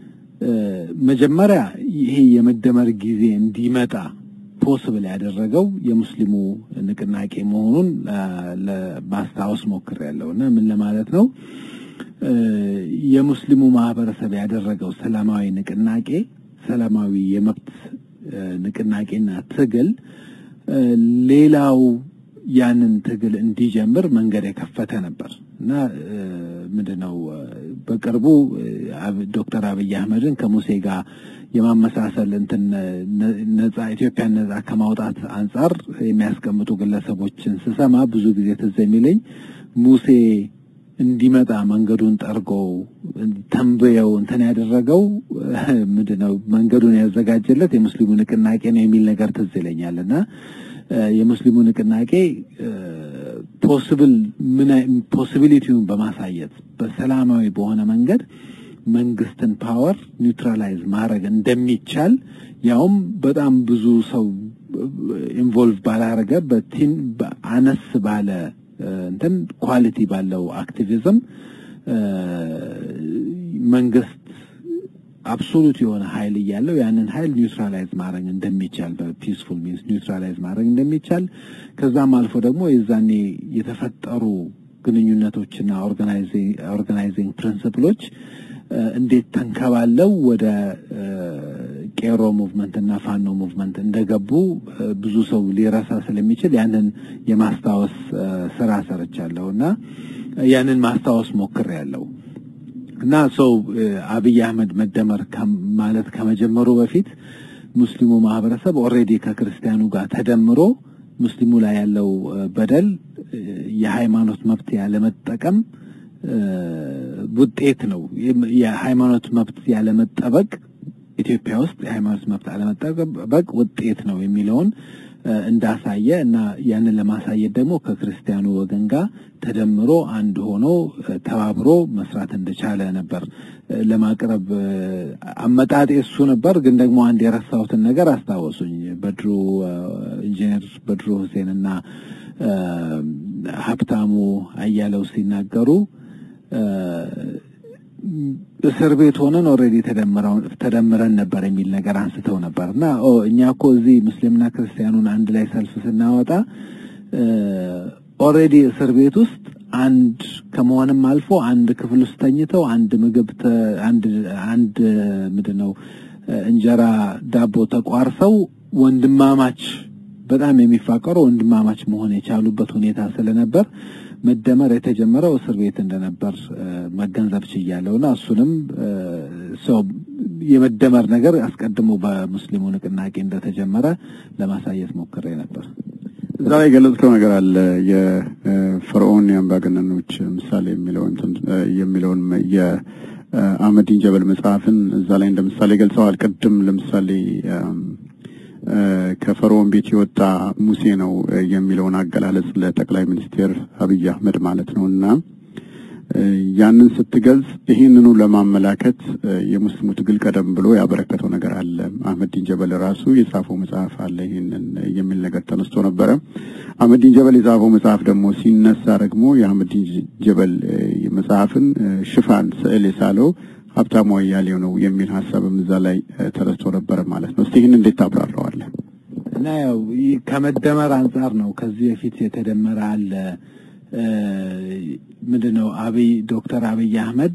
መጀመሪያ ይሄ የመደመር ጊዜ እንዲመጣ ፖስብል ያደረገው የሙስሊሙ ንቅናቄ መሆኑን ማስታወስ ሞክሬያለሁ እና ምን ለማለት ነው የሙስሊሙ ማህበረሰብ ያደረገው ሰላማዊ ንቅናቄ ሰላማዊ የመብት ንቅናቄና ትግል ሌላው ያንን ትግል እንዲጀምር መንገድ የከፈተ ነበር እና ምንድነው በቅርቡ ዶክተር አብይ አህመድን ከሙሴ ጋር የማመሳሰል እንትን ነጻ ኢትዮጵያን ነጻ ከማውጣት አንጻር የሚያስቀምጡ ግለሰቦችን ስሰማ ብዙ ጊዜ ትዝ የሚለኝ ሙሴ እንዲመጣ መንገዱን ጠርጎ ተንብየው እንትን ያደረገው ምንድነው መንገዱን ያዘጋጀለት የሙስሊሙ ንቅናቄ ነው የሚል ነገር ትዝ ይለኛል እና የሙስሊሙ ንቅናቄ ፖስብል ምን ፖሲቢሊቲውን በማሳየት በሰላማዊ በሆነ መንገድ መንግስትን ፓወር ኒውትራላይዝ ማድረግ እንደሚቻል ያውም በጣም ብዙ ሰው ኢንቮልቭ ባላረገ በቲን አነስ ባለ እንትን ኳሊቲ ባለው አክቲቪዝም መንግስት አብሶሉት የሆነ ኃይል እያለው ያንን ኃይል ኒውትራላይዝ ማድረግ እንደሚቻል በፒስፉል ሚንስ ኒውትራላይዝ ማድረግ እንደሚቻል ከዛም አልፎ ደግሞ የዛኔ የተፈጠሩ ግንኙነቶችና ኦርጋናይዚንግ ፕሪንስፕሎች እንዴት ተንከባለው ወደ ቄሮ ሙቭመንት እና ፋኖ ሙቭመንት እንደገቡ ብዙ ሰው ሊረሳ ስለሚችል ያንን የማስታወስ ስራ ሰርቻለሁ እና ያንን ማስታወስ ሞክሬያለሁ እና ሰው አብይ አህመድ መደመር ማለት ከመጀመሩ በፊት ሙስሊሙ ማህበረሰብ ኦልሬዲ ከክርስቲያኑ ጋር ተደምሮ ሙስሊሙ ላይ ያለው በደል የሃይማኖት መብት ያለመጠቀም ውጤት ነው። የሃይማኖት መብት ያለመጠበቅ ኢትዮጵያ ውስጥ የሃይማኖት መብት አለመጠበቅ ውጤት ነው የሚለውን እንዳሳየ እና ያንን ለማሳየት ደግሞ ከክርስቲያኑ ወገን ጋር ተደምሮ አንድ ሆኖ ተባብሮ መስራት እንደቻለ ነበር ለማቅረብ አመጣጤ እሱ ነበር። ግን ደግሞ አንድ የረሳሁትን ነገር አስታወሱኝ። በድሩ ኢንጂነር በድሩ ሁሴን እና ሀብታሙ አያለው ሲናገሩ እስር ቤት ሆነን ኦልሬዲ ተደምረን ነበር የሚል ነገር አንስተው ነበር እና እኛ እኮ እዚህ ሙስሊምና ክርስቲያኑን አንድ ላይ ሰልፍ ስናወጣ ኦልሬዲ እስር ቤት ውስጥ አንድ ከመሆንም አልፎ አንድ ክፍል ውስጥ ተኝተው አንድ ምግብ አንድ አንድ ምንድነው እንጀራ ዳቦ ተቋርሰው ወንድማማች በጣም የሚፋቀሩ ወንድማማች መሆን የቻሉበት ሁኔታ ስለነበር መደመር የተጀመረው እስር ቤት እንደነበር መገንዘብ ችያለሁና እሱንም ሰው የመደመር ነገር አስቀድሞ በሙስሊሙ ንቅናቄ እንደተጀመረ ለማሳየት ሞክሬ ነበር። እዛ ላይ የገለጽከው ነገር አለ። የፈርዖን የአምባገነኖች ምሳሌ የሚለውን የሚለውን የአህመዲን ጀበል መጽሐፍን እዛ ላይ እንደ ምሳሌ ገልጸዋል። ቅድም ለምሳሌ ከፈርዖን ቤት የወጣ ሙሴ ነው የሚለውን አገላለጽ ለጠቅላይ ሚኒስትር አብይ አህመድ ማለት ነው እና ያንን ስትገልጽ ይህንኑ ለማመላከት የሙስሊሙ ትግል ቀደም ብሎ ያበረከተው ነገር አለ። አህመዲን ጀበል ራሱ የጻፈው መጽሐፍ አለ ይህንን የሚል ነገር ተነስቶ ነበረ። አህመዲን ጀበል የጻፈው መጽሐፍ ደግሞ ሲነሳ ደግሞ የአህመዲን ጀበል መጽሐፍን ሽፋን ስዕል የሳለው ሀብታሙ አያሌው ነው የሚል ሀሳብም እዛ ላይ ተረስቶ ነበረ ማለት ነው። እስቲ ይህን እንዴት ታብራራዋለህ? እና ያው ይህ ከመደመር አንጻር ነው። ከዚህ በፊት የተደመረ አለ ምንድን ነው አብይ ዶክተር አብይ አህመድ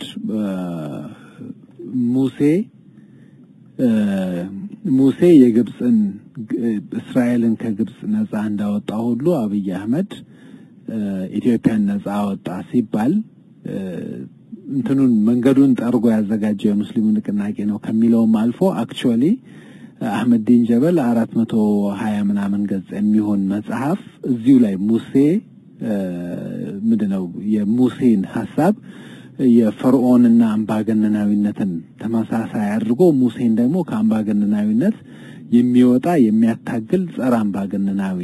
ሙሴ ሙሴ የግብፅን እስራኤልን ከግብፅ ነፃ እንዳወጣ ሁሉ አብይ አህመድ ኢትዮጵያን ነፃ አወጣ ሲባል እንትኑን መንገዱን ጠርጎ ያዘጋጀው የሙስሊሙ ንቅናቄ ነው ከሚለውም አልፎ አክቹዋሊ አህመዲን ጀበል አራት መቶ ሀያ ምናምን ገጽ የሚሆን መጽሐፍ እዚሁ ላይ ሙሴ ምንድን ነው የሙሴን ሀሳብ የፈርዖንና አምባገነናዊነትን ተመሳሳይ አድርጎ ሙሴን ደግሞ ከአምባገነናዊነት የሚወጣ የሚያታግል ጸረ አምባገነናዊ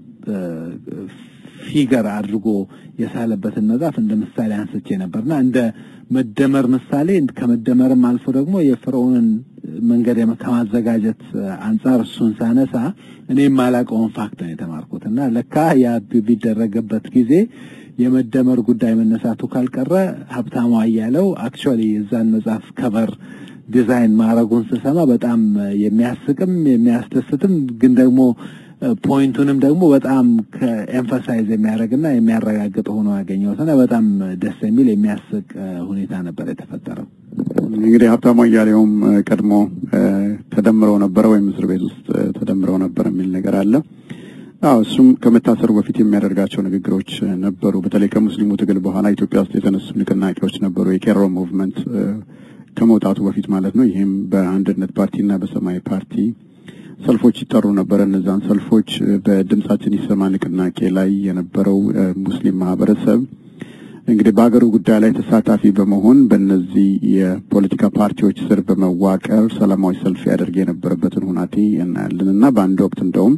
ፊገር አድርጎ የሳለበትን መጽሐፍ እንደ ምሳሌ አንስቼ ነበርና እንደ መደመር ምሳሌ ከመደመርም አልፎ ደግሞ የፈርዖንን መንገድ ከማዘጋጀት አንጻር እሱን ሳነሳ እኔ የማላውቀውን ፋክት ነው የተማርኩት እና ለካ ያ ቢደረገበት ጊዜ የመደመር ጉዳይ መነሳቱ ካልቀረ ሀብታሙ አያለው አክቹዋሊ የዛን መጽሐፍ ከቨር ዲዛይን ማድረጉን ስሰማ በጣም የሚያስቅም የሚያስደስትም ግን ደግሞ ፖይንቱንም ደግሞ በጣም ከኤምፋሳይዝ የሚያደርግና የሚያረጋግጥ ሆኖ ያገኘሁትና በጣም ደስ የሚል የሚያስቅ ሁኔታ ነበር የተፈጠረው። እንግዲህ ሀብታሙ አያሌውም ቀድሞ ተደምረው ነበረ ወይም እስር ቤት ውስጥ ተደምረው ነበር የሚል ነገር አለ። አዎ እሱም ከመታሰሩ በፊት የሚያደርጋቸው ንግግሮች ነበሩ። በተለይ ከሙስሊሙ ትግል በኋላ ኢትዮጵያ ውስጥ የተነሱ ንቅናቄዎች ነበሩ። የቄሮ ሙቭመንት ከመውጣቱ በፊት ማለት ነው። ይህም በአንድነት ፓርቲና በሰማያዊ ፓርቲ ሰልፎች ይጠሩ ነበረ። እነዛን ሰልፎች በድምጻችን ይሰማ ንቅናቄ ላይ የነበረው ሙስሊም ማህበረሰብ እንግዲህ በሀገሩ ጉዳይ ላይ ተሳታፊ በመሆን በእነዚህ የፖለቲካ ፓርቲዎች ስር በመዋቀር ሰላማዊ ሰልፍ ያደርግ የነበረበትን ሁናቴ እናያለን እና በአንድ ወቅት እንደውም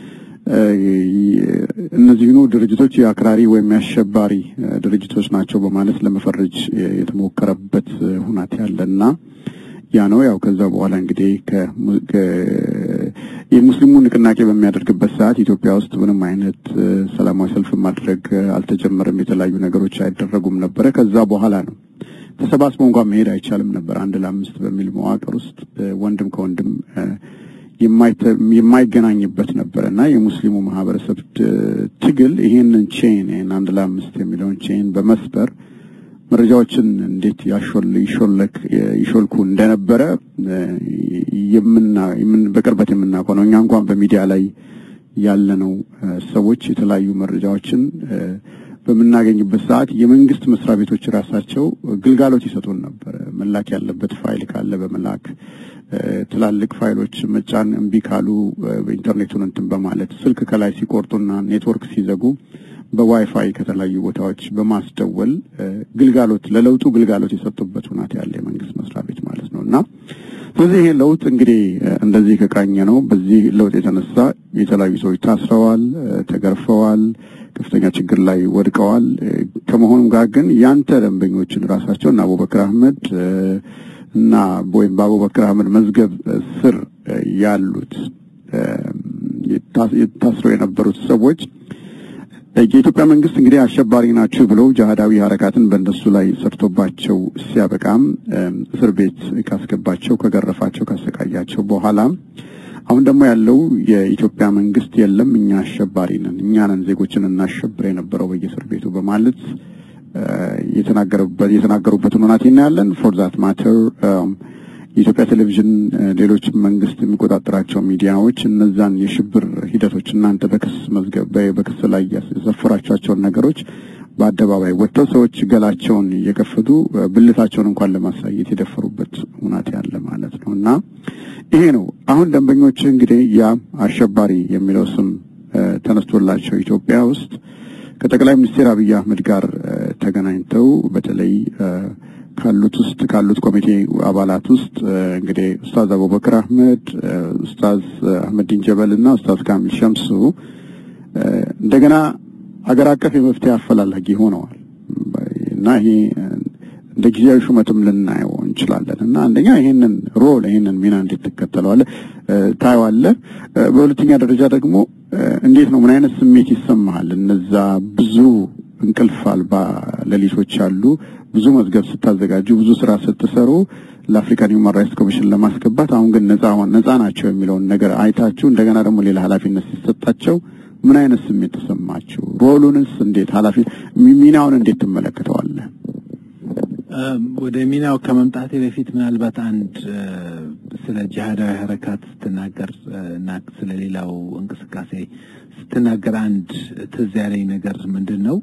እነዚህኑ ድርጅቶች የአክራሪ ወይም የአሸባሪ ድርጅቶች ናቸው በማለት ለመፈረጅ የተሞከረበት ሁናቴ አለና ያ ነው ያው ከዛ በኋላ እንግዲህ የሙስሊሙ ንቅናቄ በሚያደርግበት ሰዓት ኢትዮጵያ ውስጥ ምንም አይነት ሰላማዊ ሰልፍ ማድረግ አልተጀመረም። የተለያዩ ነገሮች አይደረጉም ነበረ። ከዛ በኋላ ነው ተሰባስቦ እንኳን መሄድ አይቻልም ነበር። አንድ ለአምስት በሚል መዋቅር ውስጥ ወንድም ከወንድም የማይገናኝበት ነበረ እና የሙስሊሙ ማህበረሰብ ትግል ይህንን ቼን ይህን አንድ ለአምስት የሚለውን ቼን በመስበር መረጃዎችን እንዴት ይሾልክ ይሾልኩ እንደነበረ በቅርበት የምናውቀው ነው። እኛ እንኳን በሚዲያ ላይ ያለነው ሰዎች የተለያዩ መረጃዎችን በምናገኝበት ሰዓት የመንግስት መስሪያ ቤቶች ራሳቸው ግልጋሎት ይሰጡን ነበረ። መላክ ያለበት ፋይል ካለ በመላክ ትላልቅ ፋይሎች መጫን እምቢ ካሉ በኢንተርኔቱን እንትን በማለት ስልክ ከላይ ሲቆርጡና ኔትወርክ ሲዘጉ በዋይፋይ ከተለያዩ ቦታዎች በማስደወል ግልጋሎት ለለውጡ ግልጋሎት የሰጡበት ሁናት ያለ የመንግስት መስሪያ ቤት ማለት ነው እና ስለዚህ ይሄ ለውጥ እንግዲህ እንደዚህ ከቃኘ ነው። በዚህ ለውጥ የተነሳ የተለያዩ ሰዎች ታስረዋል፣ ተገርፈዋል፣ ከፍተኛ ችግር ላይ ወድቀዋል። ከመሆኑም ጋር ግን ያንተ ደንበኞችን ራሳቸው እና አቡበክር አህመድ እና ወይም በአቡበክር አህመድ መዝገብ ስር ያሉት ታስረው የነበሩት ሰዎች የኢትዮጵያ መንግስት እንግዲህ አሸባሪ ናችሁ ብለው ጅሃዳዊ ሀረካትን በእነሱ ላይ ሰርቶባቸው ሲያበቃም እስር ቤት ካስገባቸው፣ ከገረፋቸው፣ ካሰቃያቸው በኋላ አሁን ደግሞ ያለው የኢትዮጵያ መንግስት የለም እኛ አሸባሪ ነን፣ እኛ ነን ዜጎችን እናሸብር የነበረው በየእስር ቤቱ በማለት የተናገሩበትን ሁናቴ እናያለን። ፎር ዛት ማተር የኢትዮጵያ ቴሌቪዥን፣ ሌሎች መንግስት የሚቆጣጠራቸው ሚዲያዎች እነዛን የሽብር ሂደቶች እናንተ በክስ መዝገብ በክስ ላይ የሰፈራቸዋቸውን ነገሮች በአደባባይ ወጥተው ሰዎች ገላቸውን እየከፈቱ ብልታቸውን እንኳን ለማሳየት የደፈሩበት ሁናቴ ያለ ማለት ነው እና ይሄ ነው አሁን ደንበኞች እንግዲህ ያ አሸባሪ የሚለው ስም ተነስቶላቸው ኢትዮጵያ ውስጥ ከጠቅላይ ሚኒስትር አብይ አህመድ ጋር ተገናኝተው በተለይ ካሉት ውስጥ ካሉት ኮሚቴ አባላት ውስጥ እንግዲህ ኡስታዝ አቡበክር አህመድ፣ ኡስታዝ አህመዲን ጀበል እና ኡስታዝ ካሚል ሸምሱ እንደገና ሀገር አቀፍ የመፍትሄ አፈላላጊ ሆነዋል እና ይሄ እንደ ጊዜያዊ ሹመትም ልናየው እንችላለን እና አንደኛ ይሄንን ሮል ይሄንን ሚና እንዴት ትከተለዋለህ ታየዋለህ። በሁለተኛ ደረጃ ደግሞ እንዴት ነው ምን አይነት ስሜት ይሰማሃል? እነዛ ብዙ እንቅልፍ አልባ ሌሊቶች አሉ። ብዙ መዝገብ ስታዘጋጁ ብዙ ስራ ስትሰሩ ለአፍሪካን ሂውማን ራይትስ ኮሚሽን ለማስገባት አሁን ግን ነፃ ነፃ ናቸው የሚለውን ነገር አይታችሁ እንደገና ደግሞ ሌላ ኃላፊነት ሲሰጣቸው ምን አይነት ስሜት ተሰማችሁ? ሮሉንስ እንዴት ኃላፊ ሚናውን እንዴት ትመለከተዋለህ? ወደ ሚናው ከመምጣቴ በፊት ምናልባት አንድ ስለ ጂሃዳዊ ሀረካት ስትናገር እና ስለ ሌላው እንቅስቃሴ ስትናገር አንድ ትዝ ያለኝ ነገር ምንድን ነው?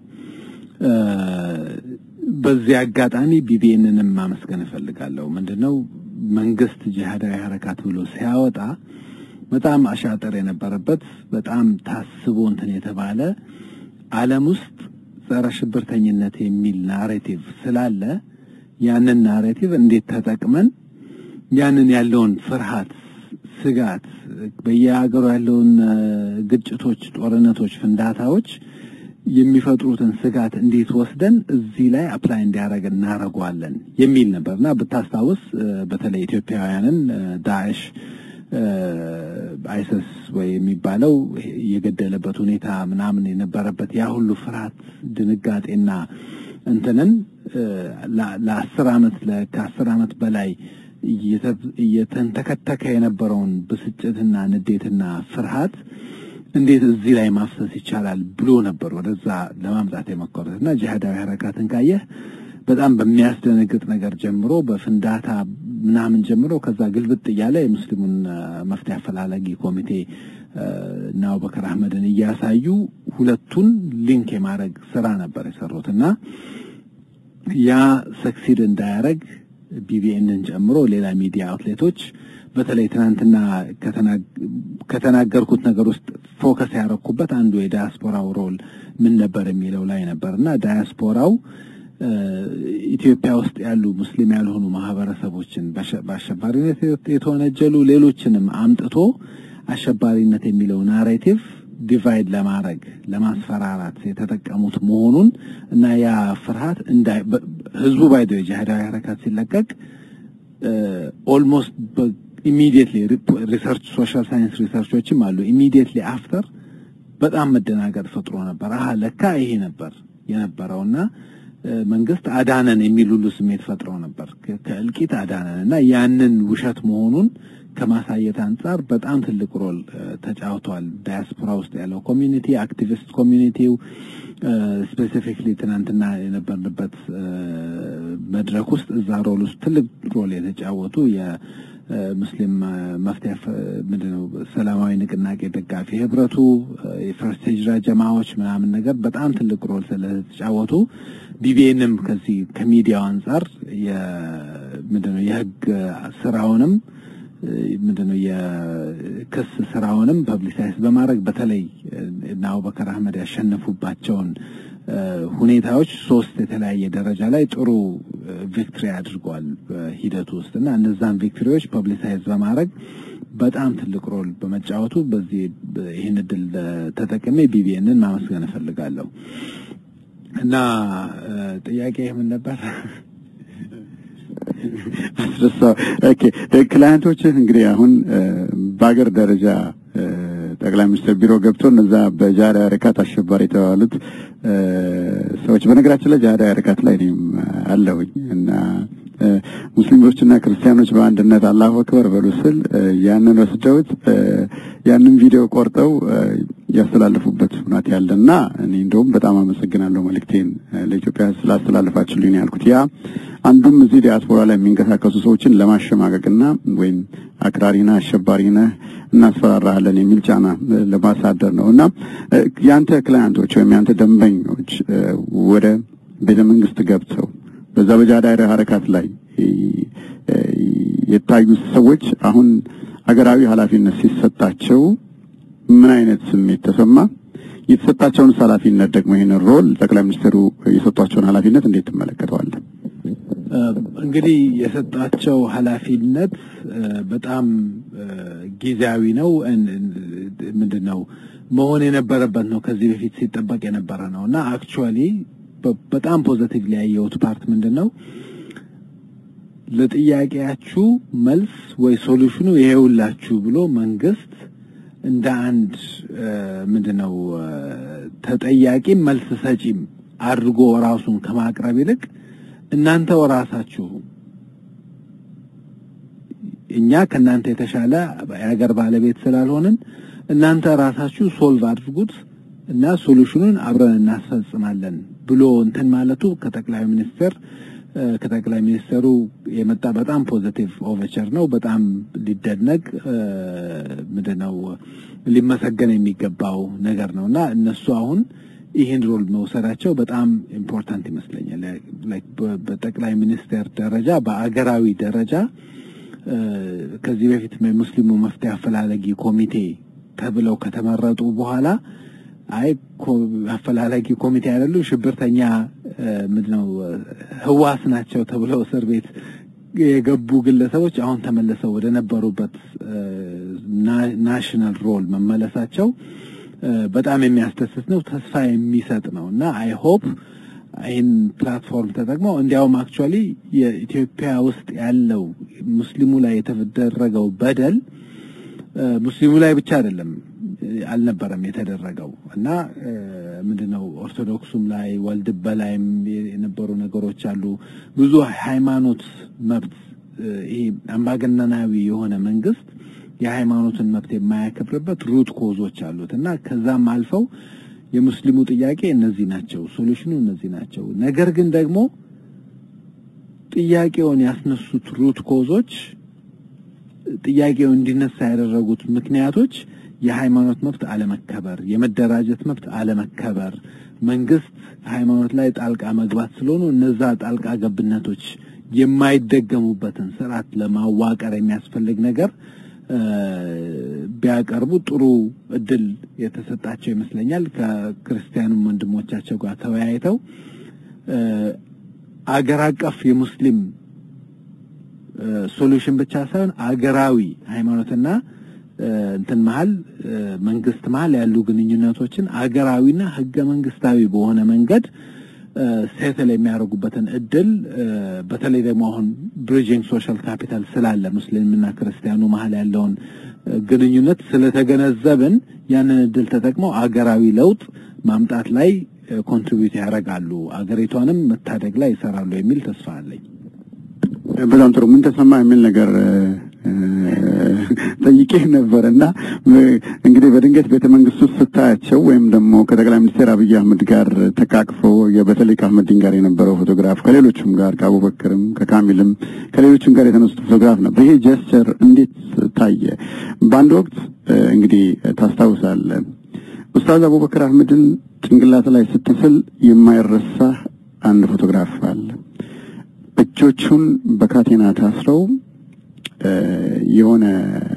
በዚህ አጋጣሚ ቢቢኤንንም ማመስገን እፈልጋለሁ። ምንድን ነው መንግስት ጂሃዳዊ ሀረካት ብሎ ሲያወጣ በጣም አሻጠር የነበረበት በጣም ታስቦ እንትን የተባለ ዓለም ውስጥ ጸረ ሽብርተኝነት የሚል ናሬቲቭ ስላለ ያንን ናሬቲቭ እንዴት ተጠቅመን ያንን ያለውን ፍርሃት፣ ስጋት፣ በየሀገሩ ያለውን ግጭቶች፣ ጦርነቶች፣ ፍንዳታዎች የሚፈጥሩትን ስጋት እንዴት ወስደን እዚህ ላይ አፕላይ እንዲያደርግ እናደርገዋለን የሚል ነበር እና ብታስታውስ በተለይ ኢትዮጵያውያንን ዳዕሽ አይሰስ ወይ የሚባለው የገደለበት ሁኔታ ምናምን የነበረበት ያ ሁሉ ፍርሃት፣ ድንጋጤና እንትንን ለአስር ዓመት ከአስር ዓመት በላይ እየተንተከተከ የነበረውን ብስጭትና ንዴትና ፍርሃት እንዴት እዚህ ላይ ማፍሰስ ይቻላል ብሎ ነበር ወደዛ ለማምጣት የሞከሩት እና ጂሃዳዊ ሀረካትን ካየህ በጣም በሚያስደነግጥ ነገር ጀምሮ በፍንዳታ ምናምን ጀምሮ ከዛ ግልብጥ እያለ የሙስሊሙን መፍትሄ አፈላላጊ ኮሚቴ እና አቡበከር አህመድን እያሳዩ ሁለቱን ሊንክ የማድረግ ስራ ነበር የሰሩት እና ያ ሰክሲድ እንዳያደረግ ቢቢኤንን ጨምሮ ሌላ ሚዲያ አውትሌቶች በተለይ ትናንትና ከተናገርኩት ነገር ውስጥ ፎከስ ያደረኩበት አንዱ የዳያስፖራው ሮል ምን ነበር የሚለው ላይ ነበር እና ዳያስፖራው ኢትዮጵያ ውስጥ ያሉ ሙስሊም ያልሆኑ ማህበረሰቦችን በአሸባሪነት የተወነጀሉ ሌሎችንም አምጥቶ አሸባሪነት የሚለው ናሬቲቭ ዲቫይድ ለማድረግ ለማስፈራራት የተጠቀሙት መሆኑን እና ያ ፍርሃት ህዝቡ ባይደ ጂሃዳዊ ሀረካት ሲለቀቅ ኦልሞስት ኢሚዲየትሊ ሪሰርች ሶሻል ሳይንስ ሪሰርቾችም አሉ ኢሚዲየትሊ አፍተር በጣም መደናገጥ ፈጥሮ ነበር። አሀ ለካ ይሄ ነበር የነበረውና መንግስት አዳነን የሚል ሁሉ ስሜት ፈጥረው ነበር። ከእልቂት አዳነን እና ያንን ውሸት መሆኑን ከማሳየት አንጻር በጣም ትልቅ ሮል ተጫውተዋል። ዳያስፖራ ውስጥ ያለው ኮሚኒቲ፣ አክቲቪስት ኮሚኒቲው ስፔሲፊክሊ ትናንትና የነበርንበት መድረክ ውስጥ እዛ ሮል ውስጥ ትልቅ ሮል የተጫወቱ የሙስሊም መፍትሄ ምንድነው ሰላማዊ ንቅናቄ ደጋፊ ህብረቱ፣ የፈርስት ሂጅራ ጀማዎች ምናምን ነገር በጣም ትልቅ ሮል ስለተጫወቱ ቢቢኤንም ከዚህ ከሚዲያው አንጻር ምንድነው የህግ ስራውንም ምንድነው የክስ ስራውንም ፐብሊሳይዝ በማድረግ በተለይ እና አቡበከር አህመድ ያሸነፉባቸውን ሁኔታዎች ሶስት የተለያየ ደረጃ ላይ ጥሩ ቪክትሪ አድርገዋል በሂደቱ ውስጥ እና እነዛን ቪክትሪዎች ፐብሊሳይዝ በማድረግ በጣም ትልቅ ሮል በመጫወቱ በዚህ ይህን እድል ተጠቅሜ ቢቢኤንን ማመስገን እፈልጋለሁ እና ጥያቄ ምን ነበር? አስረሳ ኦኬ ክላይንቶችህ እንግዲህ አሁን በአገር ደረጃ ጠቅላይ ሚኒስትር ቢሮ ገብቶ እነዛ በጃዳ ሀረካት አሸባሪ የተባሉት ሰዎች በነገራችን ላይ ጃዳ ሀረካት ላይ እኔም አለሁኝ እና ሙስሊሞችና ክርስቲያኖች በአንድነት አላሁ አክበር በሉ ስል ያንን ወስደውት ያንን ቪዲዮ ቆርጠው ያስተላለፉበት ሁናት ያለና እኔ እንደውም በጣም አመሰግናለሁ መልእክቴን ለኢትዮጵያ ስላስተላለፋችሁልኝ ያልኩት ያ አንዱም እዚህ ዲያስፖራ ላይ የሚንቀሳቀሱ ሰዎችን ለማሸማቀቅና ወይም አክራሪና አሸባሪና እናስፈራራለን የሚል ጫና ለማሳደር ነው እና ያንተ ክላያንቶች ወይም ያንተ ደንበኞች ወደ ቤተ መንግስት ገብተው በዛ በጃዳይረ ሀረካት ላይ የታዩ ሰዎች አሁን አገራዊ ኃላፊነት ሲሰጣቸው ምን አይነት ስሜት ተሰማ? የተሰጣቸውን ኃላፊነት ደግሞ ይህንን ሮል ጠቅላይ ሚኒስትሩ የሰጧቸውን ኃላፊነት እንዴት ትመለከተዋለህ? እንግዲህ የሰጣቸው ኃላፊነት በጣም ጊዜያዊ ነው። ምንድን ነው መሆን የነበረበት ነው። ከዚህ በፊት ሲጠበቅ የነበረ ነው እና አክቹዋሊ በጣም ፖዘቲቭ ያየሁት ፓርት ምንድን ነው ለጥያቄያችሁ መልስ ወይ ሶሉሽኑ ይሄውላችሁ ብሎ መንግስት እንደ አንድ ምንድን ነው ተጠያቂም መልስ ሰጪም አድርጎ ራሱን ከማቅረብ ይልቅ እናንተው ራሳችሁ እኛ ከእናንተ የተሻለ የሀገር ባለቤት ስላልሆንን እናንተ ራሳችሁ ሶልቭ አድርጉት እና ሶሉሽኑን አብረን እናስፈጽማለን ብሎ እንትን ማለቱ ከጠቅላይ ሚኒስትር ከጠቅላይ ሚኒስትሩ የመጣ በጣም ፖዚቲቭ ኦቨቸር ነው። በጣም ሊደነቅ ምንድነው ሊመሰገን የሚገባው ነገር ነው እና እነሱ አሁን ይህን ሮል መውሰዳቸው በጣም ኢምፖርታንት ይመስለኛል። በጠቅላይ ሚኒስቴር ደረጃ በአገራዊ ደረጃ ከዚህ በፊት የሙስሊሙ መፍትሄ አፈላላጊ ኮሚቴ ተብለው ከተመረጡ በኋላ አይ አፈላላጊ ኮሚቴ አይደሉ ሽብርተኛ ምንድነው ህዋስ ናቸው ተብለው እስር ቤት የገቡ ግለሰቦች አሁን ተመልሰው ወደ ነበሩበት ናሽናል ሮል መመለሳቸው በጣም የሚያስደስት ነው፣ ተስፋ የሚሰጥ ነው እና አይ ሆፕ ይህን ፕላትፎርም ተጠቅመው እንዲያውም አክቹዋሊ የኢትዮጵያ ውስጥ ያለው ሙስሊሙ ላይ የተደረገው በደል ሙስሊሙ ላይ ብቻ አይደለም አልነበረም የተደረገው እና ምንድነው ኦርቶዶክሱም ላይ ወልድበ ላይም የነበሩ ነገሮች አሉ። ብዙ ሃይማኖት መብት ይሄ አምባገነናዊ የሆነ መንግስት የሃይማኖትን መብት የማያከብርበት ሩት ኮዞች አሉት እና ከዛም አልፈው የሙስሊሙ ጥያቄ እነዚህ ናቸው፣ ሶሉሽኑ እነዚህ ናቸው። ነገር ግን ደግሞ ጥያቄውን ያስነሱት ሩት ኮዞች ጥያቄው እንዲነሳ ያደረጉት ምክንያቶች የሃይማኖት መብት አለመከበር፣ የመደራጀት መብት አለመከበር፣ መንግስት ሃይማኖት ላይ ጣልቃ መግባት ስለሆኑ እነዛ ጣልቃ ገብነቶች የማይደገሙበትን ስርዓት ለማዋቀር የሚያስፈልግ ነገር ቢያቀርቡ ጥሩ እድል የተሰጣቸው ይመስለኛል። ከክርስቲያኑም ወንድሞቻቸው ጋር ተወያይተው አገር አቀፍ የሙስሊም ሶሉሽን ብቻ ሳይሆን አገራዊ ሃይማኖትና እንትን መሀል መንግስት መሀል ያሉ ግንኙነቶችን አገራዊና ህገ መንግስታዊ በሆነ መንገድ ሴትል የሚያደርጉበትን እድል በተለይ ደግሞ አሁን ብሪጅንግ ሶሻል ካፒታል ስላለ ሙስሊምና ክርስቲያኑ መሀል ያለውን ግንኙነት ስለተገነዘብን ያንን እድል ተጠቅመው አገራዊ ለውጥ ማምጣት ላይ ኮንትሪቢዩት ያደርጋሉ፣ አገሪቷንም መታደግ ላይ ይሰራሉ የሚል ተስፋ አለኝ። በጣም ጥሩ። ምን ተሰማ የሚል ነገር ጠይቄ ነበር እና እንግዲህ በድንገት ቤተ መንግስት ውስጥ ስታያቸው ወይም ደግሞ ከጠቅላይ ሚኒስትር አብይ አህመድ ጋር ተቃቅፈው በተለይ ከአህመዲን ጋር የነበረው ፎቶግራፍ ከሌሎችም ጋር ከአቡበክርም ከካሚልም ከሌሎችም ጋር የተነሱት ፎቶግራፍ ነበር። ይሄ ጀስቸር እንዴት ታየ? በአንድ ወቅት እንግዲህ ታስታውሳለህ ኡስታዝ አቡበክር አህመድን ጭንቅላት ላይ ስትስል የማይረሳ አንድ ፎቶግራፍ አለ። እጆቹን በካቴና ታስረው የሆነ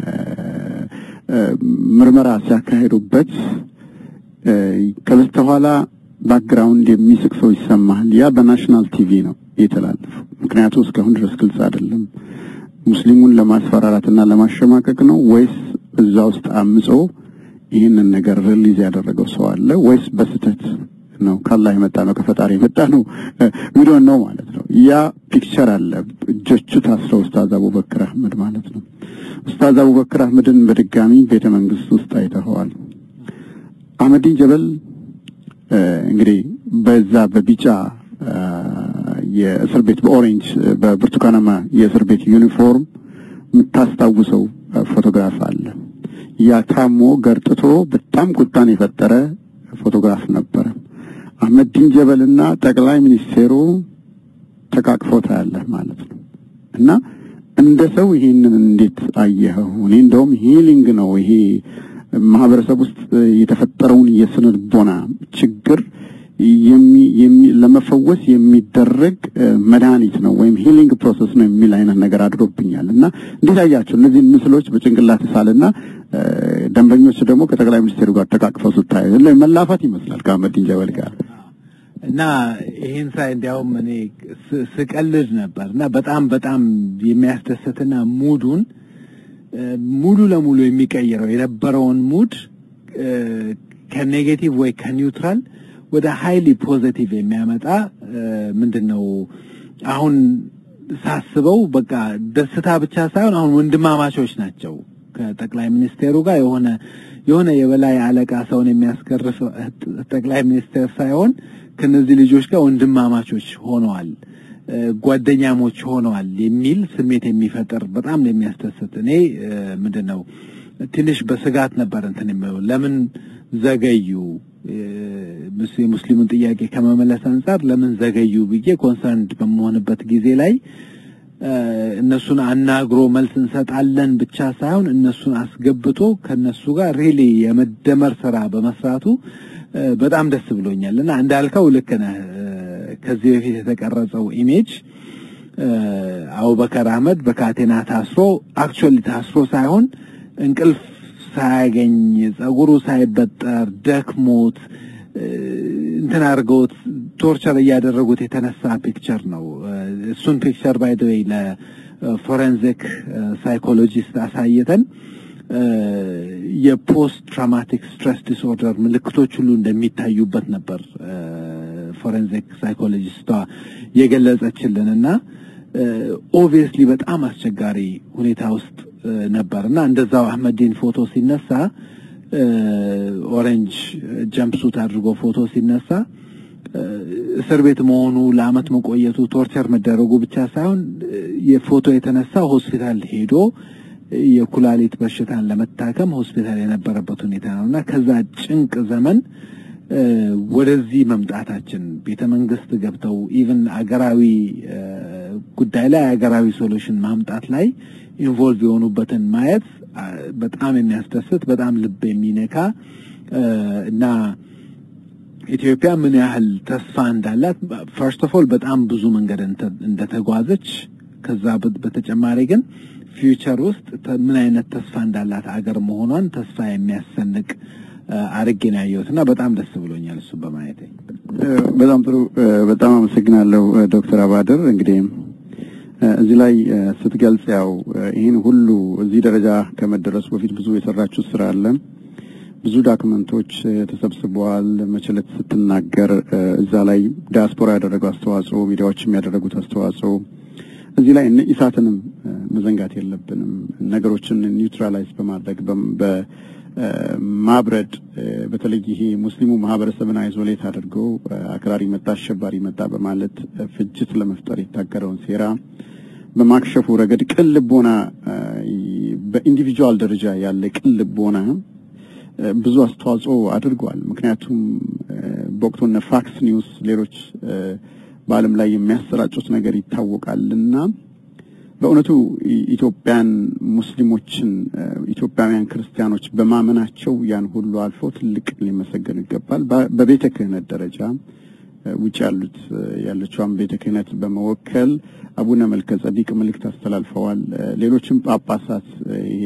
ምርመራ ሲያካሄዱበት ከበስተኋላ ባክግራውንድ የሚስቅ ሰው ይሰማል። ያ በናሽናል ቲቪ ነው የተላለፈው። ምክንያቱ እስካሁን ድረስ ግልጽ አይደለም። ሙስሊሙን ለማስፈራራትና ለማሸማቀቅ ነው ወይስ እዛ ውስጥ አምጾ ይህንን ነገር ሪሊዝ ያደረገው ሰው አለ ወይስ በስተት ነው ካላህ የመጣ ነው ከፈጣሪ የመጣ ነው ዊዶን ነው ማለት ነው። ያ ፒክቸር አለ እጆቹ ታስረው ኡስታዝ አቡበክር አህመድ ማለት ነው። ኡስታዝ አቡበክር አህመድን በድጋሚ ቤተ መንግስት ውስጥ አይተኸዋል። አህመዲን ጀበል እንግዲህ በዛ በቢጫ የእስር ቤት በኦሬንጅ በብርቱካናማ የእስር ቤት ዩኒፎርም የምታስታውሰው ፎቶግራፍ አለ። ያ ታሞ ገርጥቶ በጣም ቁጣን የፈጠረ ፎቶግራፍ ነበረ። አህመዲን ጀበልና ጠቅላይ ሚኒስቴሩ ተቃቅፈው ታያለህ ማለት ነው። እና እንደ ሰው ይሄንን እንዴት አየኸው? እኔ እንደውም ሂሊንግ ነው ይሄ ማህበረሰብ ውስጥ የተፈጠረውን የስነ ልቦና ችግር ለመፈወስ የሚደረግ መድኃኒት ነው ወይም ሂሊንግ ፕሮሰስ ነው የሚል አይነት ነገር አድሮብኛል። እና እንዴት አያቸው እነዚህን ምስሎች በጭንቅላት ሳልና ደንበኞች ደግሞ ከጠቅላይ ሚኒስቴሩ ጋር ተቃቅፈው ስታይ መላፋት ይመስላል ከአህመዲን ጀበል ጋር እና ይህን ሳይ እንዲያውም እኔ ስቀልድ ነበር እና በጣም በጣም የሚያስደስትና ሙዱን ሙሉ ለሙሉ የሚቀይረው የነበረውን ሙድ ከኔጌቲቭ ወይ ከኒውትራል ወደ ሃይሊ ፖዘቲቭ የሚያመጣ ምንድን ነው አሁን ሳስበው በቃ ደስታ ብቻ ሳይሆን አሁን ወንድማማቾች ናቸው ከጠቅላይ ሚኒስቴሩ ጋር የሆነ የሆነ የበላይ አለቃ ሰውን የሚያስገርፍ ጠቅላይ ሚኒስቴር ሳይሆን ከነዚህ ልጆች ጋር ወንድማማቾች ሆነዋል ጓደኛሞች ሆነዋል የሚል ስሜት የሚፈጥር በጣም የሚያስደስት እኔ ምንድን ነው ትንሽ በስጋት ነበር እንትን የሚለው ለምን ዘገዩ የሙስሊሙን ጥያቄ ከመመለስ አንጻር ለምን ዘገዩ ብዬ ኮንሰርንድ በመሆንበት ጊዜ ላይ እነሱን አናግሮ መልስ እንሰጣለን ብቻ ሳይሆን እነሱን አስገብቶ ከነሱ ጋር ሪሊ የመደመር ስራ በመስራቱ በጣም ደስ ብሎኛል እና እንዳልከው ልክ ነህ። ከዚህ በፊት የተቀረጸው ኢሜጅ አቡበከር አህመድ በካቴና ታስሮ አክቹዋሊ ታስሮ ሳይሆን እንቅልፍ ሳያገኝ ጸጉሩ ሳይበጠር ደክሞት እንትን አድርገውት ቶርቸር እያደረጉት የተነሳ ፒክቸር ነው። እሱን ፒክቸር ባይ ዘ ዌይ ለፎሬንዚክ ሳይኮሎጂስት አሳይተን የፖስት ትራውማቲክ ስትሬስ ዲስኦርደር ምልክቶች ሁሉ እንደሚታዩበት ነበር ፎሬንዚክ ሳይኮሎጂስቷ የገለጸችልን እና ኦብቪየስሊ በጣም አስቸጋሪ ሁኔታ ውስጥ ነበር እና እንደዛው አህመዲን ፎቶ ሲነሳ ኦሬንጅ ጀምፕሱት አድርጎ ፎቶ ሲነሳ እስር ቤት መሆኑ ለአመት መቆየቱ ቶርቸር መደረጉ ብቻ ሳይሆን የፎቶ የተነሳ ሆስፒታል ሄዶ የኩላሊት በሽታን ለመታከም ሆስፒታል የነበረበት ሁኔታ ነው እና ከዛ ጭንቅ ዘመን ወደዚህ መምጣታችን ቤተ መንግስት ገብተው ኢቭን አገራዊ ጉዳይ ላይ አገራዊ ሶሉሽን ማምጣት ላይ ኢንቮልቭ የሆኑበትን ማየት በጣም የሚያስደስት በጣም ልብ የሚነካ እና ኢትዮጵያ ምን ያህል ተስፋ እንዳላት ፈርስት ኦፍ ኦል በጣም ብዙ መንገድ እንደተጓዘች ከዛ በተጨማሪ ግን ፊውቸር ውስጥ ምን አይነት ተስፋ እንዳላት አገር መሆኗን ተስፋ የሚያሰንቅ አርጌ ነው ያየሁት እና በጣም ደስ ብሎኛል እሱን በማየት። በጣም ጥሩ። በጣም አመሰግናለሁ ዶክተር አባድር እንግዲህ እዚህ ላይ ስትገልጽ ያው ይህን ሁሉ እዚህ ደረጃ ከመደረሱ በፊት ብዙ የሰራችሁ ስራ አለ። ብዙ ዳክመንቶች ተሰብስበዋል። መቸለት ስትናገር እዛ ላይ ዲያስፖራ ያደረገው አስተዋጽኦ፣ ሚዲያዎችም ያደረጉት አስተዋጽኦ እዚህ ላይ እነ ኢሳትንም መዘንጋት የለብንም። ነገሮችን ኒውትራላይዝ በማድረግ በማብረድ በተለይ ይሄ ሙስሊሙ ማህበረሰብን አይዞሌት አድርገው አክራሪ መጣ፣ አሸባሪ መጣ በማለት ፍጅት ለመፍጠር የታቀደውን ሴራ በማክሸፉ ረገድ ቅን ልቦና በኢንዲቪጁዋል ደረጃ ያለ ቅን ልቦና ብዙ አስተዋጽኦ አድርጓል። ምክንያቱም በወቅቱ እነ ፋክስ ኒውስ፣ ሌሎች በዓለም ላይ የሚያሰራጩት ነገር ይታወቃልና በእውነቱ ኢትዮጵያን ሙስሊሞችን ኢትዮጵያውያን ክርስቲያኖች በማመናቸው ያን ሁሉ አልፈው ትልቅ ሊመሰገኑ ይገባል። በቤተ ክህነት ደረጃ ውጭ ያሉት ያለችዋን ቤተ ክህነት በመወከል አቡነ መልከ ጸዲቅ መልእክት አስተላልፈዋል። ሌሎችም ጳጳሳት ይሄ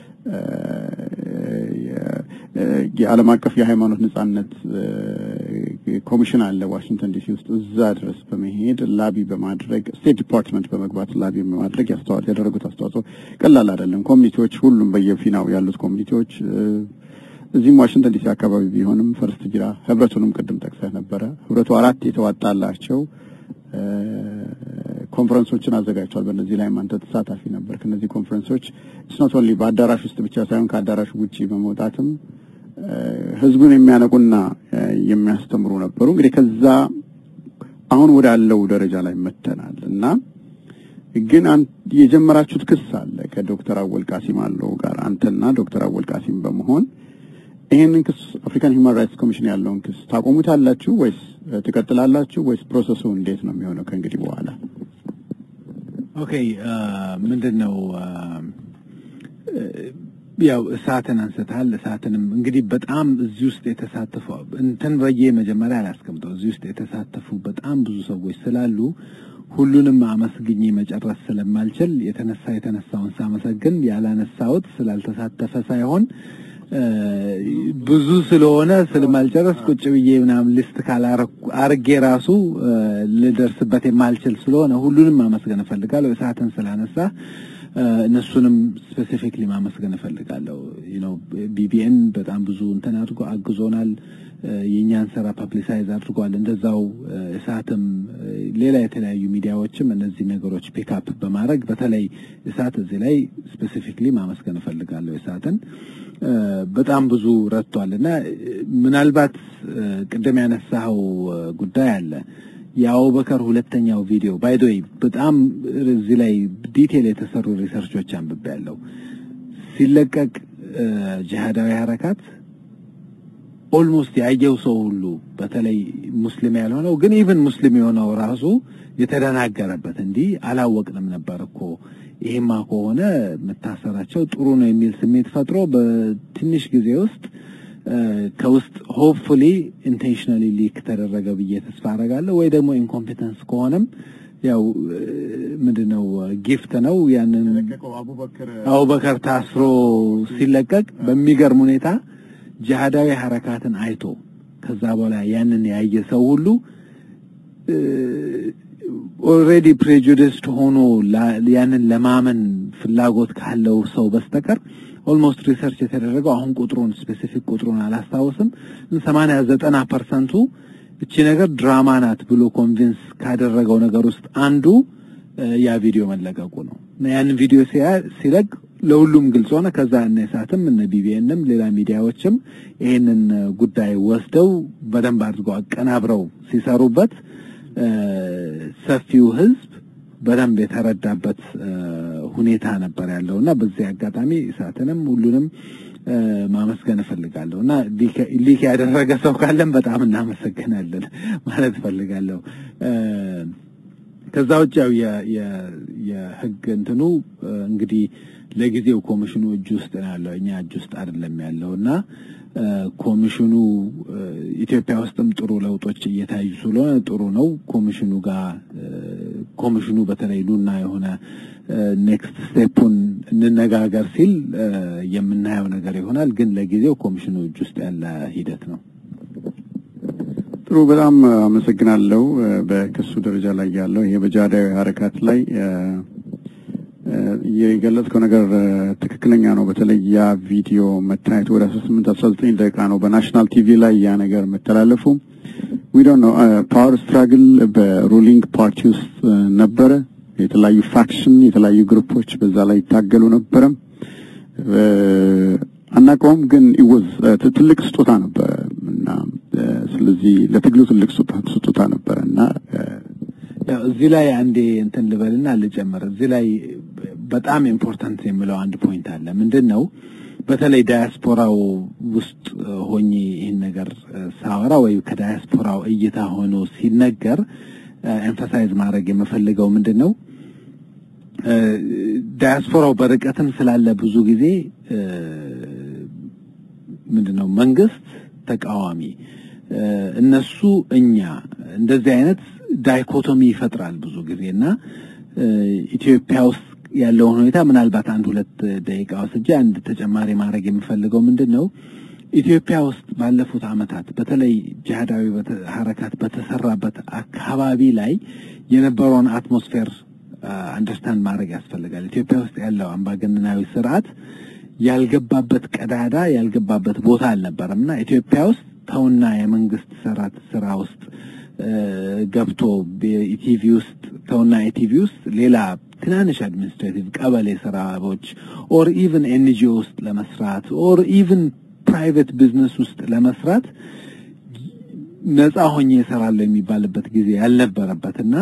የዓለም አቀፍ የሃይማኖት ነጻነት ኮሚሽን አለ ዋሽንግተን ዲሲ ውስጥ እዛ ድረስ በመሄድ ላቢ በማድረግ ስቴት ዲፓርትመንት በመግባት ላቢ በማድረግ ያደረጉት አስተዋጽኦ ቀላል አይደለም። ኮሚኒቲዎች ሁሉም በየፊናው ያሉት ኮሚኒቲዎች እዚህም ዋሽንግተን ዲሲ አካባቢ ቢሆንም ፈርስት ጅራ ህብረቱንም ቅድም ጠቅሰህ ነበረ። ህብረቱ አራት የተዋጣላቸው ኮንፈረንሶችን አዘጋጅቷል። በእነዚህ ላይም አንተ ተሳታፊ ነበር። ከነዚህ ኮንፈረንሶች ስኖት ኦንሊ በአዳራሽ ውስጥ ብቻ ሳይሆን ከአዳራሽ ውጪ በመውጣትም ህዝቡን የሚያነቁና የሚያስተምሩ ነበሩ። እንግዲህ ከዛ አሁን ወዳለው ደረጃ ላይ መተናል እና ግን የጀመራችሁት ክስ አለ ከዶክተር አወል ቃሲም አለው ጋር አንተና ዶክተር አወል ቃሲም በመሆን ይህንን ክስ አፍሪካን ሂውማን ራይትስ ኮሚሽን ያለውን ክስ ታቆሙታላችሁ ወይስ ትቀጥላላችሁ ወይስ ፕሮሰሱ እንዴት ነው የሚሆነው ከእንግዲህ በኋላ? ኦኬ ምንድን ነው ያው እሳትን አንስተሃል። እሳትንም እንግዲህ በጣም እዚህ ውስጥ የተሳተፉ እንትን በየ መጀመሪያ አላስቀምጠው እዚህ ውስጥ የተሳተፉ በጣም ብዙ ሰዎች ስላሉ ሁሉንም አመስግኜ መጨረስ ስለማልችል የተነሳ የተነሳውን ሳመሰግን ያላነሳሁት ስላልተሳተፈ ሳይሆን ብዙ ስለሆነ ስለማልጨረስ ቁጭ ብዬ ምናምን ሊስት ካላርጌ ራሱ ልደርስበት የማልችል ስለሆነ ሁሉንም ማመስገን እፈልጋለሁ። እሳትን ስላነሳ እነሱንም ስፔሲፊክሊ ማመስገን እፈልጋለሁ። ነው ቢቢኤን በጣም ብዙ እንትን አድርጎ አግዞናል። የእኛን ስራ ፐብሊሳይዝ አድርጓል። እንደዛው እሳትም ሌላ የተለያዩ ሚዲያዎችም እነዚህ ነገሮች ፒክአፕ በማድረግ በተለይ እሳት እዚህ ላይ ስፔሲፊክሊ ማመስገን እፈልጋለሁ። እሳትን በጣም ብዙ ረድቷል እና ምናልባት ቅድም ያነሳኸው ጉዳይ አለ የአቡበከር ሁለተኛው ቪዲዮ ባይ ዘ ወይ በጣም እዚህ ላይ ዲቴል የተሰሩ ሪሰርቾች አንብቤያለሁ። ሲለቀቅ ጂሃዳዊ ሐረካት ኦልሞስት ያየው ሰው ሁሉ በተለይ ሙስሊም ያልሆነው ግን ኢቭን ሙስሊም የሆነው ራሱ የተደናገረበት እንዲህ አላወቅንም ነበር እኮ ይሄማ ከሆነ መታሰራቸው ጥሩ ነው የሚል ስሜት ፈጥሮ በትንሽ ጊዜ ውስጥ ከውስጥ ሆፕፉሊ ኢንቴንሽናሊ ሊክ ተደረገ ብዬ ተስፋ አደርጋለሁ። ወይ ደግሞ ኢንኮምፒተንስ ከሆነም ያው ምንድነው ጊፍት ነው። ያንን አቡበከር ታስሮ ሲለቀቅ በሚገርም ሁኔታ ጂሃዳዊ ሐረካትን አይቶ ከዛ በኋላ ያንን ያየ ሰው ሁሉ ኦልሬዲ ፕሬጁዲስድ ሆኖ ያንን ለማመን ፍላጎት ካለው ሰው በስተቀር ኦልሞስት ሪሰርች የተደረገው አሁን ቁጥሩን ስፔሲፊክ ቁጥሩን አላስታውስም፣ ሰማንያ ዘጠና ፐርሰንቱ እቺ ነገር ድራማ ናት ብሎ ኮንቪንስ ካደረገው ነገር ውስጥ አንዱ ያ ቪዲዮ መለቀቁ ነው። ያንን ቪዲዮ ሲለቅ ለሁሉም ግልጽ ሆነ። ከዛ እነ እሳትም እነ ቢቢኤንም ሌላ ሚዲያዎችም ይሄንን ጉዳይ ወስደው በደንብ አድርገው አቀናብረው ሲሰሩበት ሰፊው ሕዝብ በደንብ የተረዳበት ሁኔታ ነበር ያለው እና በዚህ አጋጣሚ እሳትንም ሁሉንም ማመስገን እፈልጋለሁ እና ሊክ ያደረገ ሰው ካለን በጣም እናመሰግናለን ማለት እፈልጋለሁ። ከዛ ውጭ ያው የህግ እንትኑ እንግዲህ ለጊዜው ኮሚሽኑ እጅ ውስጥ ነው ያለው፣ እኛ እጅ ውስጥ አይደለም ያለው እና ኮሚሽኑ ኢትዮጵያ ውስጥም ጥሩ ለውጦች እየታዩ ስለሆነ ጥሩ ነው። ኮሚሽኑ ጋር ኮሚሽኑ በተለይ ሉና የሆነ ኔክስት ስቴፑን እንነጋገር ሲል የምናየው ነገር ይሆናል። ግን ለጊዜው ኮሚሽኑ እጅ ውስጥ ያለ ሂደት ነው። ጥሩ፣ በጣም አመሰግናለሁ። በክሱ ደረጃ ላይ ያለው ይሄ በጂሃዳዊ ሐረካት ላይ የገለጽከው ነገር ትክክለኛ ነው። በተለይ ያ ቪዲዮ መታየቱ ወደ 18 19 ደቂቃ ነው በናሽናል ቲቪ ላይ ያ ነገር መተላለፉ ዊ ዶንት ኖ ፓወር ስትራግል በሩሊንግ ፓርቲ ውስጥ ነበረ። የተለያዩ ፋክሽን የተለያዩ ግሩፖች በዛ ላይ ይታገሉ ነበረ። አናውቀውም፣ ግን ኢወዝ ትልቅ ስጦታ ነበረ እና ስለዚህ ለትግሉ ትልቅ ስጦታ ነበረ እና ያው እዚህ ላይ አንዴ እንትን ልበልና ልጨምር። እዚህ ላይ በጣም ኢምፖርታንት የምለው አንድ ፖይንት አለ። ምንድን ነው በተለይ ዳያስፖራው ውስጥ ሆኜ ይህን ነገር ሳወራ ወይ ከዳያስፖራው እይታ ሆኖ ሲነገር ኤምፋሳይዝ ማድረግ የምፈልገው ምንድን ነው ዳያስፖራው በርቀትም ስላለ ብዙ ጊዜ ምንድን ነው መንግስት ተቃዋሚ እነሱ እኛ እንደዚህ አይነት ዳይኮቶሚ ይፈጥራል ብዙ ጊዜ እና ኢትዮጵያ ውስጥ ያለውን ሁኔታ ምናልባት አንድ ሁለት ደቂቃ ወስጄ አንድ ተጨማሪ ማድረግ የምፈልገው ምንድን ነው ኢትዮጵያ ውስጥ ባለፉት ዓመታት በተለይ ጂሃዳዊ ሐረካት በተሰራበት አካባቢ ላይ የነበረውን አትሞስፌር አንደርስታንድ ማድረግ ያስፈልጋል። ኢትዮጵያ ውስጥ ያለው አምባገነናዊ ስርዓት ያልገባበት ቀዳዳ ያልገባበት ቦታ አልነበረም እና ኢትዮጵያ ውስጥ ተውና የመንግስት ሰራት ስራ ውስጥ ገብቶ ኢቲቪ ውስጥ ተውና ኢቲቪ ውስጥ ሌላ ትናንሽ አድሚኒስትሬቲቭ ቀበሌ ስራዎች ኦር ኢቭን ኤንጂኦ ውስጥ ለመስራት ኦር ኢቭን ፕራይቬት ቢዝነስ ውስጥ ለመስራት ነፃ ሆኜ እሰራለሁ የሚባልበት ጊዜ ያልነበረበትና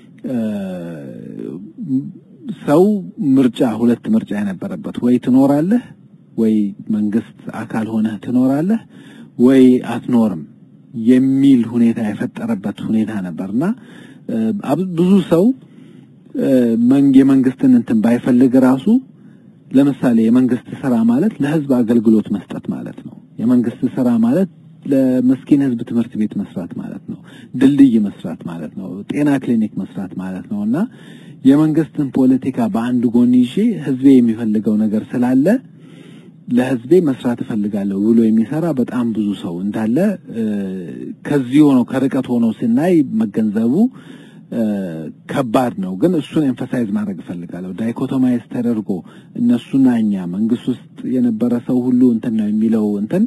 ሰው ምርጫ ሁለት ምርጫ የነበረበት ወይ ትኖራለህ ወይ መንግስት አካል ሆነህ ትኖራለህ ወይ አትኖርም የሚል ሁኔታ የፈጠረበት ሁኔታ ነበርና ብዙ ሰው የመንግስትን እንትን ባይፈልግ ራሱ ለምሳሌ የመንግስት ስራ ማለት ለህዝብ አገልግሎት መስጠት ማለት ነው። የመንግስት ስራ ማለት ለመስኪን ህዝብ ትምህርት ቤት መስራት ማለት ነው። ድልድይ መስራት ማለት ነው። ጤና ክሊኒክ መስራት ማለት ነው እና የመንግስትን ፖለቲካ በአንድ ጎን ይዤ ህዝቤ የሚፈልገው ነገር ስላለ ለህዝቤ መስራት እፈልጋለሁ ብሎ የሚሰራ በጣም ብዙ ሰው እንዳለ ከዚህ ሆኖ ከርቀት ሆኖ ስናይ መገንዘቡ ከባድ ነው። ግን እሱን ኤምፋሳይዝ ማድረግ እፈልጋለሁ። ዳይኮቶማይዝ ተደርጎ እነሱና እኛ መንግስት ውስጥ የነበረ ሰው ሁሉ እንትን ነው የሚለው እንትን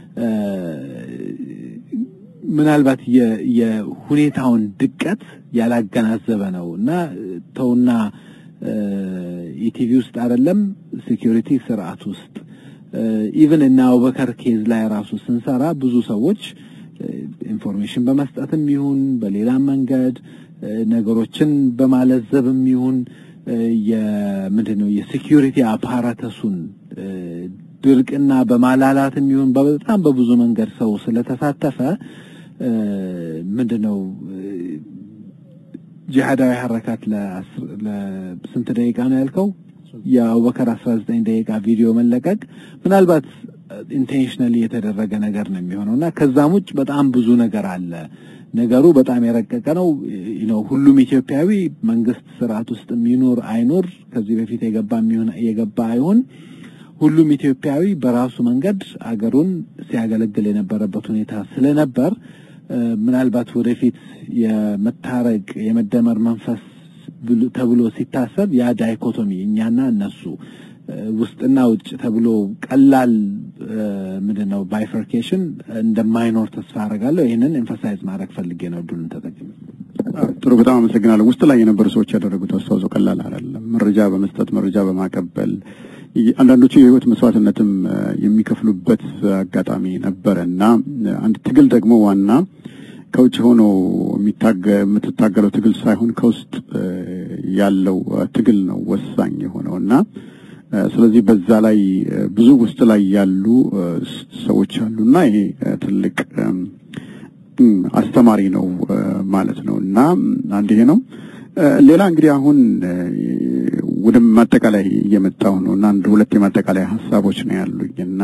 ምናልባት የሁኔታውን ድቀት ያላገናዘበ ነው እና ተውና ኢቲቪ ውስጥ አይደለም ሴኪሪቲ ስርዓት ውስጥ ኢቭን እና አቡበከር ኬዝ ላይ ራሱ ስንሰራ ብዙ ሰዎች ኢንፎርሜሽን በመስጠትም ይሁን በሌላም መንገድ ነገሮችን በማለዘብም ይሁን የምንድን ነው የሴኪሪቲ አፓራተሱን ድርቅና በማላላትም ይሁን በጣም በብዙ መንገድ ሰው ስለተሳተፈ ምንድን ነው ጂሃዳዊ ሐረካት ለስንት ደቂቃ ነው ያልከው? የአቡበከር 19 ደቂቃ ቪዲዮ መለቀቅ ምናልባት ኢንቴንሽናሊ የተደረገ ነገር ነው የሚሆነው እና ከዛም ውጭ በጣም ብዙ ነገር አለ። ነገሩ በጣም የረቀቀ ነው። ነው ሁሉም ኢትዮጵያዊ መንግስት ስርዓት ውስጥ የሚኖር አይኖር ከዚህ በፊት የገባ የሚሆን የገባ አይሆን ሁሉም ኢትዮጵያዊ በራሱ መንገድ አገሩን ሲያገለግል የነበረበት ሁኔታ ስለነበር ምናልባት ወደፊት የመታረቅ የመደመር መንፈስ ተብሎ ሲታሰብ ያ ዳይኮቶሚ እኛና እነሱ ውስጥና ውጭ ተብሎ ቀላል ምንድን ነው ባይፈርኬሽን እንደማይኖር ተስፋ አደርጋለሁ። ይህንን ኤምፋሳይዝ ማድረግ ፈልጌ ነው እድሉን ተጠቅሜ። ጥሩ፣ በጣም አመሰግናለሁ። ውስጥ ላይ የነበሩ ሰዎች ያደረጉት አስተዋጽኦ ቀላል አይደለም። መረጃ በመስጠት መረጃ በማቀበል አንዳንዶቹ የህይወት መስዋዕትነትም የሚከፍሉበት አጋጣሚ ነበረ እና አንድ ትግል ደግሞ ዋና ከውጭ ሆኖ የምትታገለው ትግል ሳይሆን ከውስጥ ያለው ትግል ነው ወሳኝ የሆነው እና ስለዚህ በዛ ላይ ብዙ ውስጥ ላይ ያሉ ሰዎች አሉና ይሄ ትልቅ አስተማሪ ነው ማለት ነው እና አንድ ይሄ ነው። ሌላ እንግዲህ አሁን ወደ ማጠቃላይ እየመጣሁ ነው እና አንድ ሁለት የማጠቃላይ ሀሳቦች ነው ያሉኝ እና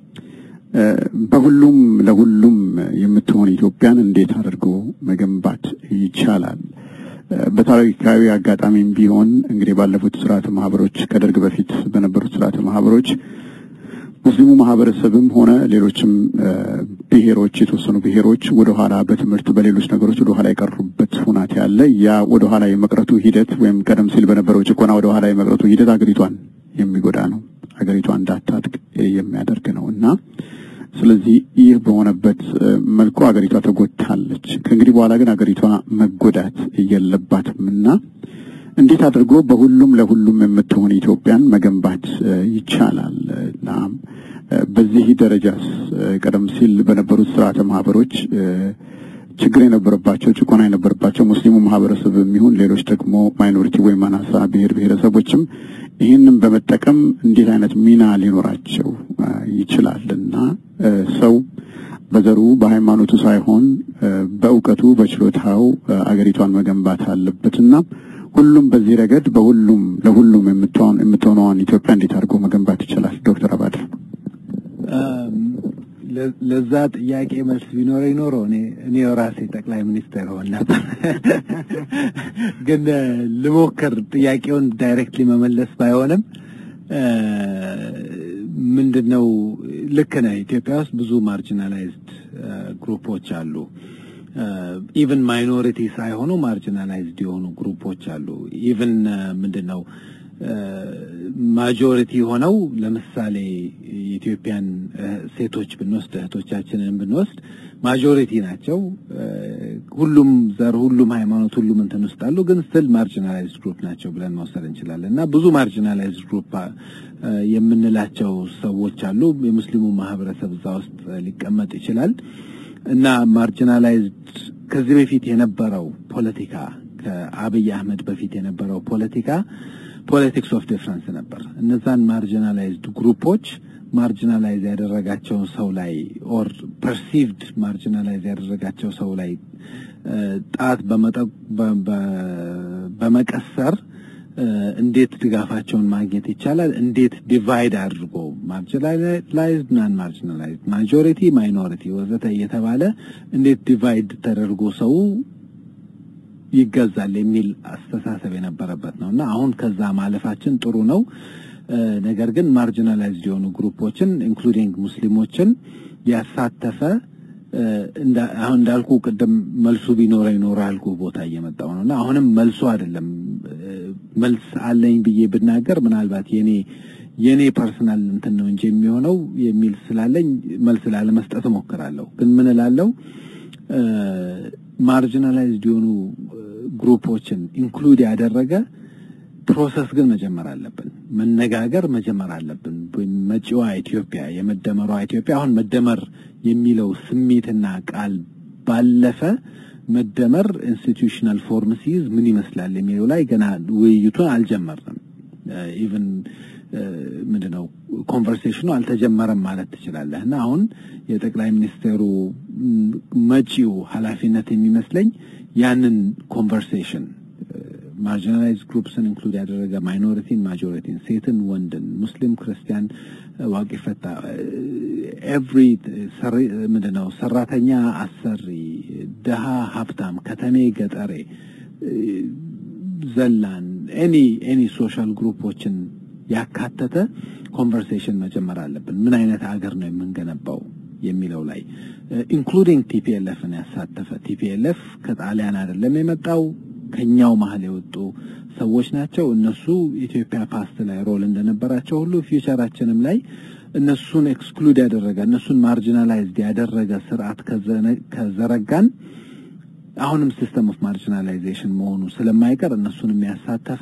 በሁሉም ለሁሉም የምትሆን ኢትዮጵያን እንዴት አድርጎ መገንባት ይቻላል? በታሪካዊ አጋጣሚም ቢሆን እንግዲህ ባለፉት ስርዓተ ማህበሮች ከደርግ በፊት በነበሩት ስርዓተ ማህበሮች ሙስሊሙ ማህበረሰብም ሆነ ሌሎችም ብሔሮች የተወሰኑ ብሔሮች ወደኋላ በትምህርት በሌሎች ነገሮች ወደኋላ የቀሩበት ሁናት ያለ ያ ወደኋላ የመቅረቱ ሂደት ወይም ቀደም ሲል በነበረው ጭቆና ወደኋላ የመቅረቱ ሂደት አገሪቷን የሚጎዳ ነው። አገሪቷ እንዳታድግ የሚያደርግ ነው እና ስለዚህ ይህ በሆነበት መልኩ አገሪቷ ተጎድታለች። ከእንግዲህ በኋላ ግን አገሪቷ መጎዳት የለባትም እና እንዴት አድርጎ በሁሉም ለሁሉም የምትሆን ኢትዮጵያን መገንባት ይቻላል እና በዚህ ደረጃስ ቀደም ሲል በነበሩት ስርዓተ ማህበሮች ችግር የነበረባቸው ጭቆና የነበረባቸው ሙስሊሙ ማህበረሰብ የሚሆን ሌሎች ደግሞ ማይኖሪቲ ወይም አናሳ ብሔር ብሔረሰቦችም ይህንን በመጠቀም እንዴት አይነት ሚና ሊኖራቸው ይችላል እና ሰው በዘሩ በሃይማኖቱ ሳይሆን በእውቀቱ በችሎታው አገሪቷን መገንባት አለበትና ሁሉም በዚህ ረገድ በሁሉም ለሁሉም የምትሆነዋን ኢትዮጵያ እንዴት አድርጎ መገንባት ይችላል? ዶክተር አባድር ለዛ ጥያቄ መልስ ቢኖረኝ ኖሮ እኔ እኔ ራሴ ጠቅላይ ሚኒስትር ሆን ነበር። ግን ልሞክር ጥያቄውን ዳይሬክትሊ መመለስ ባይሆንም ምንድነው ልክ ነህ። ኢትዮጵያ ውስጥ ብዙ ማርጂናላይዝድ ግሩፖች አሉ። ኢቭን ማይኖሪቲ ሳይሆኑ ማርጂናላይዝድ የሆኑ ግሩፖች አሉ። ኢቭን ምንድነው ማጆሪቲ ሆነው ለምሳሌ የኢትዮጵያን ሴቶች ብንወስድ እህቶቻችንን ብንወስድ ማጆሪቲ ናቸው። ሁሉም ዘር፣ ሁሉም ሃይማኖት፣ ሁሉም እንትን ውስጥ አሉ። ግን ስትል ማርጂናላይዝድ ግሩፕ ናቸው ብለን መውሰድ እንችላለን እና ብዙ ማርጂናላይዝድ ግሩፕ የምንላቸው ሰዎች አሉ። የሙስሊሙ ማህበረሰብ እዛ ውስጥ ሊቀመጥ ይችላል እና ማርጂናላይዝድ ከዚህ በፊት የነበረው ፖለቲካ ከአብይ አህመድ በፊት የነበረው ፖለቲካ ፖለቲክስ ኦፍ ዲፍረንስ ነበር። እነዛን ማርጂናላይዝድ ግሩፖች ማርጂናላይዝ ያደረጋቸው ሰው ላይ ኦር ፐርሲቭድ ማርጂናላይዝ ያደረጋቸው ሰው ላይ ጣት በመቀሰር እንዴት ድጋፋቸውን ማግኘት ይቻላል? እንዴት ዲቫይድ አድርጎ ማርጂናላይዝድ፣ ናን ማርጂናላይዝድ፣ ማጆሪቲ፣ ማይኖሪቲ ወዘተ እየተባለ እንዴት ዲቫይድ ተደርጎ ሰው ይገዛል የሚል አስተሳሰብ የነበረበት ነው እና አሁን ከዛ ማለፋችን ጥሩ ነው። ነገር ግን ማርጂናላይዝድ የሆኑ ግሩፖችን ኢንክሉዲንግ ሙስሊሞችን ያሳተፈ አሁን እንዳልኩ ቅድም መልሱ ቢኖረ ይኖረ ያልኩ ቦታ እየመጣው ነው እና አሁንም መልሱ አይደለም መልስ አለኝ ብዬ ብናገር ምናልባት የኔ የኔ ፐርሰናል እንትን ነው እንጂ የሚሆነው የሚል ስላለኝ መልስ ላለመስጠት እሞክራለሁ። ግን ምን እላለሁ ማርጂናላይዝድ የሆኑ ግሩፖችን ኢንክሉድ ያደረገ ፕሮሰስ ግን መጀመር አለብን። መነጋገር መጀመር አለብን። መጪዋ ኢትዮጵያ የመደመሯ ኢትዮጵያ አሁን መደመር የሚለው ስሜትና ቃል ባለፈ መደመር ኢንስቲትዩሽናል ፎርም ሲይዝ ምን ይመስላል የሚለው ላይ ገና ውይይቱን አልጀመርንም። ኢቭን ምንድነው ኮንቨርሴሽኑ አልተጀመረም ማለት ትችላለህ። እና አሁን የጠቅላይ ሚኒስትሩ መጪው ኃላፊነት የሚመስለኝ ያንን ኮንቨርሴሽን ማርጂናላይዝ ግሩፕስን ኢንክሉድ ያደረገ ማይኖሪቲን፣ ማጆሪቲን፣ ሴትን፣ ወንድን፣ ሙስሊም፣ ክርስቲያን፣ ዋቂ ፈታ ኤቭሪ ምንድነው ሰራተኛ፣ አሰሪ፣ ድሃ፣ ሀብታም፣ ከተሜ፣ ገጠሬ፣ ዘላን ኤኒ ኤኒ ሶሻል ግሩፖችን ያካተተ ኮንቨርሴሽን መጀመር አለብን። ምን አይነት አገር ነው የምንገነባው የሚለው ላይ ኢንክሉዲንግ ቲፒኤልኤፍን ያሳተፈ ቲፒኤልኤፍ ከጣሊያን አይደለም የመጣው ከኛው መሀል የወጡ ሰዎች ናቸው። እነሱ ኢትዮጵያ ፓስት ላይ ሮል እንደነበራቸው ሁሉ ፊውቸራችንም ላይ እነሱን ኤክስክሉድ ያደረገ እነሱን ማርጂናላይዝድ ያደረገ ስርዓት ከዘረጋን አሁንም ሲስተም ኦፍ ማርጂናላይዜሽን መሆኑ ስለማይቀር እነሱን የሚያሳተፈ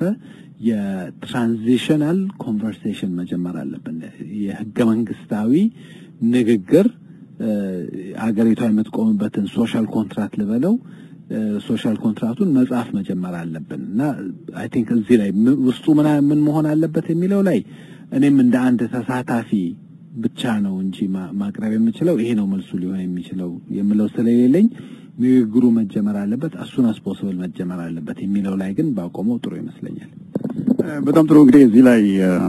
የትራንዚሽናል ኮንቨርሴሽን መጀመር አለብን። የህገ መንግስታዊ ንግግር አገሪቷ የምትቆምበትን ሶሻል ኮንትራክት ልበለው ሶሻል ኮንትራክቱን መጽሐፍ መጀመር አለብን እና አይ ቲንክ እዚህ ላይ ውስጡ ምን ምን መሆን አለበት የሚለው ላይ እኔም እንደ አንድ ተሳታፊ ብቻ ነው እንጂ ማቅረብ የምችለው ይሄ ነው መልሱ ሊሆን የሚችለው የምለው ስለሌለኝ ንግግሩ መጀመር አለበት አሱን አስ ፖስብል መጀመር አለበት የሚለው ላይ ግን ባቆመው ጥሩ ይመስለኛል። በጣም ጥሩ እንግዲህ እዚህ ላይ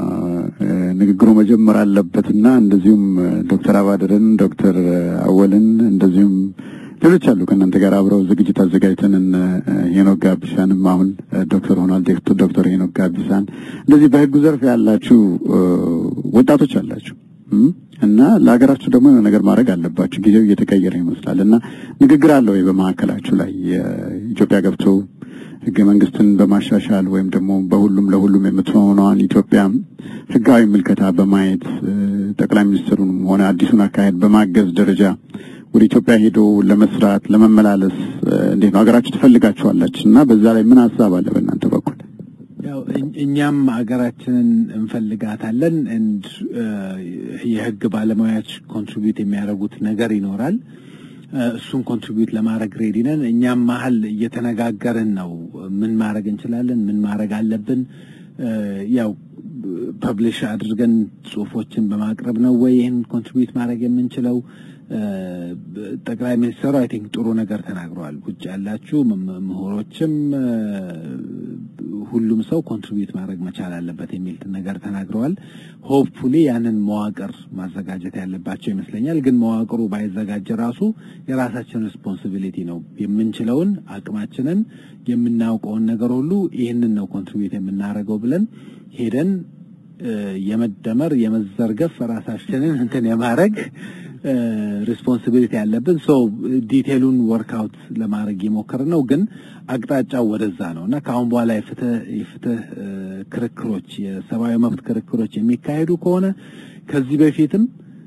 ንግግሩ መጀመር አለበትና እንደዚሁም ዶክተር አባድርን ዶክተር አወልን እንደዚሁም ሌሎች አሉ ከእናንተ ጋር አብረው ዝግጅት አዘጋጅተን ሄኖክ ጋቢሳንም አሁን ዶክተር ሆኗል ዶክተር ሄኖክ ጋቢሳን እንደዚህ በህጉ ዘርፍ ያላችሁ ወጣቶች አላችሁ እና ለሀገራችሁ ደግሞ የሆነ ነገር ማድረግ አለባችሁ። ጊዜው እየተቀየረ ይመስላል እና ንግግር አለ ወይ በመካከላችሁ ላይ ኢትዮጵያ ገብቶ ህገ መንግስትን በማሻሻል ወይም ደግሞ በሁሉም ለሁሉም የምትሆነዋን ኢትዮጵያ ህጋዊ ምልከታ በማየት ጠቅላይ ሚኒስትሩንም ሆነ አዲሱን አካሄድ በማገዝ ደረጃ ወደ ኢትዮጵያ ሄዶ ለመስራት ለመመላለስ እንዴት ነው ሀገራችሁ ትፈልጋችኋለች እና በዛ ላይ ምን ሀሳብ አለ በእናንተ በኩል? ያው እኛም ሀገራችንን እንፈልጋታለን። እንድ የህግ ባለሙያዎች ኮንትሪቢዩት የሚያደርጉት ነገር ይኖራል። እሱን ኮንትሪቢዩት ለማድረግ ሬዲ ነን። እኛም መሀል እየተነጋገርን ነው። ምን ማድረግ እንችላለን፣ ምን ማድረግ አለብን። ያው ፐብሊሽ አድርገን ጽሁፎችን በማቅረብ ነው ወይ ይህን ኮንትሪቢዩት ማድረግ የምንችለው? ጠቅላይ ሚኒስትሩ አይ ቲንክ ጥሩ ነገር ተናግረዋል። ውጭ ያላችሁ ምሁሮችም ሁሉም ሰው ኮንትሪቢዩት ማድረግ መቻል አለበት የሚል ነገር ተናግረዋል። ሆፕፉሊ ያንን መዋቅር ማዘጋጀት ያለባቸው ይመስለኛል። ግን መዋቅሩ ባይዘጋጅ ራሱ የራሳችን ሪስፖንሲቢሊቲ ነው። የምንችለውን አቅማችንን የምናውቀውን ነገር ሁሉ ይህንን ነው ኮንትሪቢዩት የምናደርገው ብለን ሄደን የመደመር የመዘርገፍ ራሳችንን እንትን የማድረግ ሪስፖንሲቢሊቲ ያለብን ሰው ዲቴሉን ወርክአውት ለማድረግ የሞከር ነው። ግን አቅጣጫው ወደዛ ነው እና ከአሁን በኋላ የፍትህ የፍትህ ክርክሮች የሰብአዊ መብት ክርክሮች የሚካሄዱ ከሆነ ከዚህ በፊትም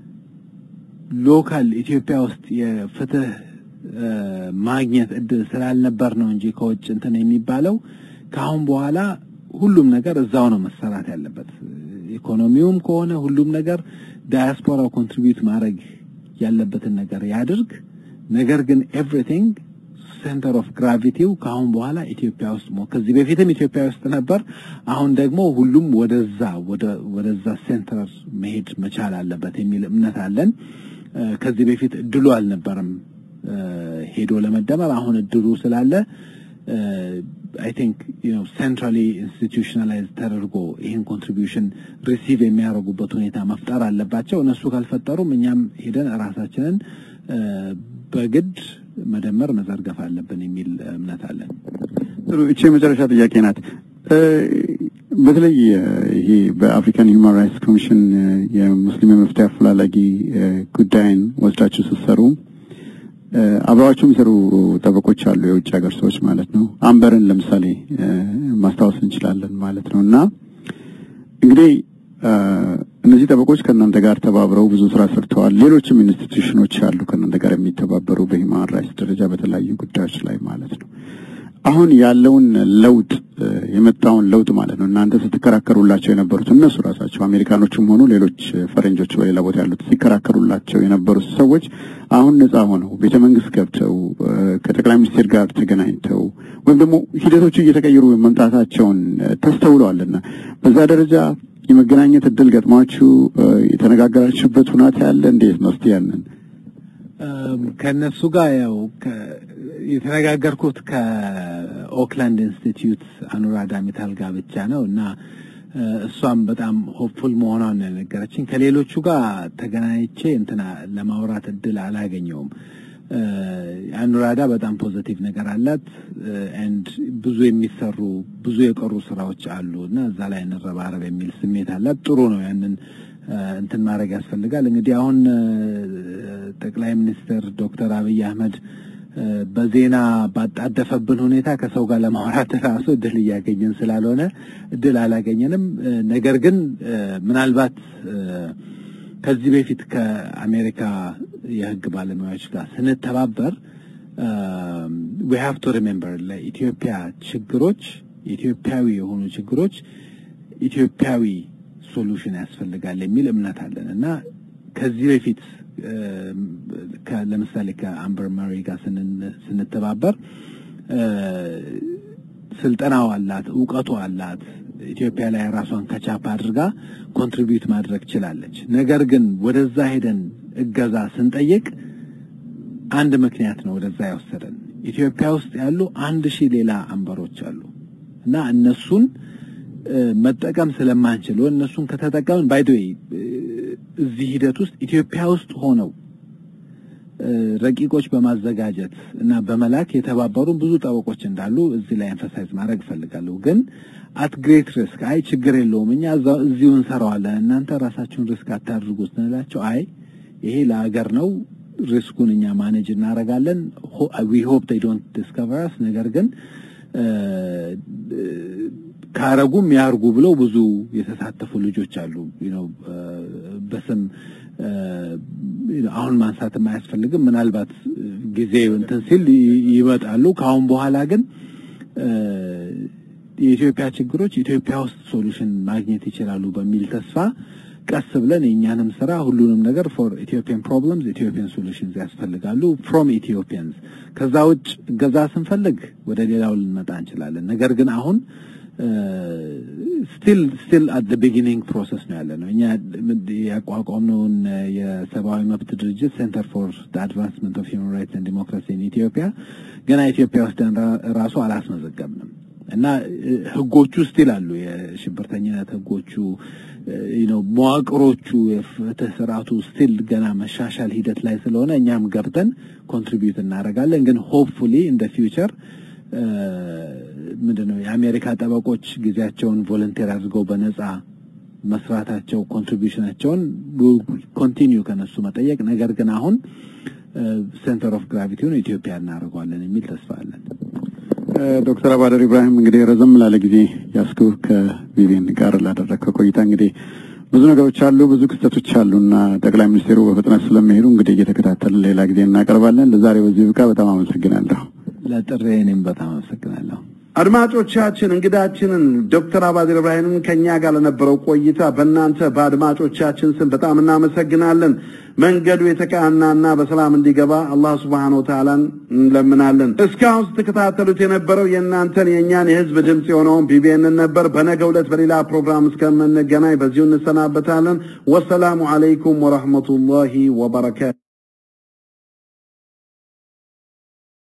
ሎካል ኢትዮጵያ ውስጥ የፍትህ ማግኘት እድል ስላልነበር ነው እንጂ ከውጭ እንትን የሚባለው ከአሁን በኋላ ሁሉም ነገር እዛው ነው መሰራት ያለበት። ኢኮኖሚውም ከሆነ ሁሉም ነገር ዳያስፖራው ኮንትሪቢዩት ማድረግ ያለበትን ነገር ያድርግ። ነገር ግን ኤቭሪቲንግ ሴንተር ኦፍ ግራቪቲው ከአሁን በኋላ ኢትዮጵያ ውስጥ ከዚህ በፊትም ኢትዮጵያ ውስጥ ነበር። አሁን ደግሞ ሁሉም ወደዛ ወደዛ ሴንተር መሄድ መቻል አለበት የሚል እምነት አለን። ከዚህ በፊት እድሉ አልነበረም ሄዶ ለመደመር። አሁን እድሉ ስላለ አይ ቲንክ ዩ ኖ ሴንትራሊ ኢንስቲቱሽናላይዝ ተደርጎ ይህን ኮንትሪቢዩሽን ሪሲቭ የሚያደርጉበት ሁኔታ መፍጠር አለባቸው። እነሱ ካልፈጠሩም እኛም ሄደን ራሳችንን በግድ መደመር መዘርገፍ አለብን የሚል እምነት አለን። ጥሩ። እቺ የመጨረሻ ጥያቄ ናት። በተለይ ይሄ በአፍሪካን ሂውማን ራይትስ ኮሚሽን የሙስሊም የመፍትሄ አፈላላጊ ጉዳይን ወስዳችሁ ስትሰሩ አብረዋቸው የሚሰሩ ጠበቆች አሉ፣ የውጭ ሀገር ሰዎች ማለት ነው። አምበርን ለምሳሌ ማስታወስ እንችላለን ማለት ነው። እና እንግዲህ እነዚህ ጠበቆች ከእናንተ ጋር ተባብረው ብዙ ስራ ሰርተዋል። ሌሎችም ኢንስቲትዩሽኖች አሉ ከእናንተ ጋር የሚተባበሩ በሂውማን ራይትስ ደረጃ በተለያዩ ጉዳዮች ላይ ማለት ነው። አሁን ያለውን ለውጥ የመጣውን ለውጥ ማለት ነው እናንተ ስትከራከሩላቸው የነበሩት እነሱ ራሳቸው አሜሪካኖችም ሆኑ ሌሎች ፈረንጆች በሌላ ቦታ ያሉት ሲከራከሩላቸው የነበሩት ሰዎች አሁን ነጻ ሆነው ቤተ መንግስት ገብተው ከጠቅላይ ሚኒስቴር ጋር ተገናኝተው ወይም ደግሞ ሂደቶቹ እየተቀየሩ መምጣታቸውን ተስተውለዋልና በዛ ደረጃ የመገናኘት እድል ገጥሟችሁ የተነጋገራችሁበት ሁኔታ ያለ እንዴት ነው? እስቲ ያንን ከእነሱ ጋር ያው የተነጋገርኩት ከኦክላንድ ኢንስቲትዩት አኑራዳ ሚታል ጋር ብቻ ነው እና እሷም በጣም ሆፕፉል መሆኗን ነው የነገረችኝ። ከሌሎቹ ጋር ተገናኝቼ እንትና ለማውራት እድል አላገኘውም። አኑራዳ በጣም ፖዘቲቭ ነገር አላት ኤንድ ብዙ የሚሰሩ ብዙ የቀሩ ስራዎች አሉ እና እዛ ላይ እንረባረብ የሚል ስሜት አላት። ጥሩ ነው ያንን እንትን ማድረግ ያስፈልጋል። እንግዲህ አሁን ጠቅላይ ሚኒስትር ዶክተር አብይ አህመድ በዜና ባጣደፈብን ሁኔታ ከሰው ጋር ለማውራት ራሱ እድል እያገኘን ስላልሆነ እድል አላገኘንም። ነገር ግን ምናልባት ከዚህ በፊት ከአሜሪካ የሕግ ባለሙያዎች ጋር ስንተባበር ዊ ሃቭ ቱ ሪሜምበር ለኢትዮጵያ ችግሮች ኢትዮጵያዊ የሆኑ ችግሮች ኢትዮጵያዊ ሶሉሽን ያስፈልጋል የሚል እምነት አለን እና ከዚህ በፊት ለምሳሌ ከአምበር መሪ ጋር ስንተባበር ስልጠናው አላት፣ እውቀቱ አላት። ኢትዮጵያ ላይ ራሷን ከቻፕ አድርጋ ኮንትሪቢዩት ማድረግ ችላለች። ነገር ግን ወደዛ ሄደን እገዛ ስንጠይቅ አንድ ምክንያት ነው ወደዛ ያወሰደን። ኢትዮጵያ ውስጥ ያሉ አንድ ሺህ ሌላ አንበሮች አሉ እና እነሱን መጠቀም ስለማንችል እነሱን ከተጠቀምን ባይዶይ እዚህ ሂደት ውስጥ ኢትዮጵያ ውስጥ ሆነው ረቂቆች በማዘጋጀት እና በመላክ የተባበሩን ብዙ ጠበቆች እንዳሉ እዚህ ላይ ኤንፈሳይዝ ማድረግ እፈልጋለሁ። ግን አት ግሬት ሪስክ አይ ችግር የለውም እኛ እዚሁ እንሰራዋለን እናንተ ራሳችሁን ሪስክ አታድርጉ ስንላቸው አይ ይሄ ለሀገር ነው ሪስኩን እኛ ማኔጅ እናደርጋለን ዊ ሆፕ ዴይ ዶንት ዲስከቨር አስ ነገር ግን ካረጉም ያርጉ ብለው ብዙ የተሳተፉ ልጆች አሉ። በስም አሁን ማንሳትም አያስፈልግም። ምናልባት ጊዜ እንትን ሲል ይመጣሉ። ከአሁን በኋላ ግን የኢትዮጵያ ችግሮች ኢትዮጵያ ውስጥ ሶሉሽን ማግኘት ይችላሉ በሚል ተስፋ ቀስ ብለን የእኛንም ስራ ሁሉንም ነገር ፎር ኢትዮጵያን ፕሮብለምስ ኢትዮጵያን ሶሉሽንስ ያስፈልጋሉ ፍሮም ኢትዮጵያንስ። ከዛ ውጭ እገዛ ስንፈልግ ወደ ሌላው ልንመጣ እንችላለን። ነገር ግን አሁን ስቲል ስቲል አት ዘ ቢጊኒንግ ፕሮሰስ ነው ያለ ነው። እኛ ያቋቋምነውን የሰብአዊ መብት ድርጅት ሴንተር ፎር አድቫንስመንት ኦፍ ሂውማን ራይትስ ኤንድ ዲሞክራሲ ኢን ኢትዮጵያ ገና ኢትዮጵያ ውስጥ ራሱ አላስመዘገብንም እና ህጎቹ ስቲል አሉ። የሽብርተኝነት ህጎቹ ነው መዋቅሮቹ፣ የፍትህ ስርዓቱ ስቲል ገና መሻሻል ሂደት ላይ ስለሆነ እኛም ገብተን ኮንትሪቢዩት እናደርጋለን። ግን ሆፕፉሊ እንደ ፊውቸር ምንድን ነው የአሜሪካ ጠበቆች ጊዜያቸውን ቮለንቴር አድርገው በነጻ መስራታቸው ኮንትሪቢሽናቸውን ኮንቲኒዩ ከነሱ መጠየቅ፣ ነገር ግን አሁን ሴንተር ኦፍ ግራቪቲውን ኢትዮጵያ እናደርገዋለን የሚል ተስፋ አለን። ዶክተር አባደር ኢብራሂም እንግዲህ ረዘም ላለ ጊዜ ያስኩ ከቪቪን ጋር ላደረግከው ቆይታ እንግዲህ ብዙ ነገሮች አሉ፣ ብዙ ክስተቶች አሉ እና ጠቅላይ ሚኒስትሩ በፍጥነት ስለሚሄዱ እንግዲህ እየተከታተልን ሌላ ጊዜ እናቀርባለን። ለዛሬ በዚህ ብቃ በጣም አመሰግናለሁ። ለጥሬ እኔም በጣም አመሰግናለሁ። አድማጮቻችን እንግዳችንን ዶክተር አባዲር ኢብራሂምን ከኛ ጋር ለነበረው ቆይታ በእናንተ በአድማጮቻችን ስም በጣም እናመሰግናለን። መንገዱ የተቃናና በሰላም እንዲገባ አላህ ስብሓነ ወተዓላን እንለምናለን። እስካሁን ስትከታተሉት የነበረው የእናንተን የእኛን የህዝብ ድምፅ የሆነውን ቢቢኤንን ነበር። በነገ ዕለት በሌላ ፕሮግራም እስከምንገናኝ በዚሁ እንሰናበታለን። ወሰላሙ አለይኩም ወረሕመቱላሂ ወበረካቱ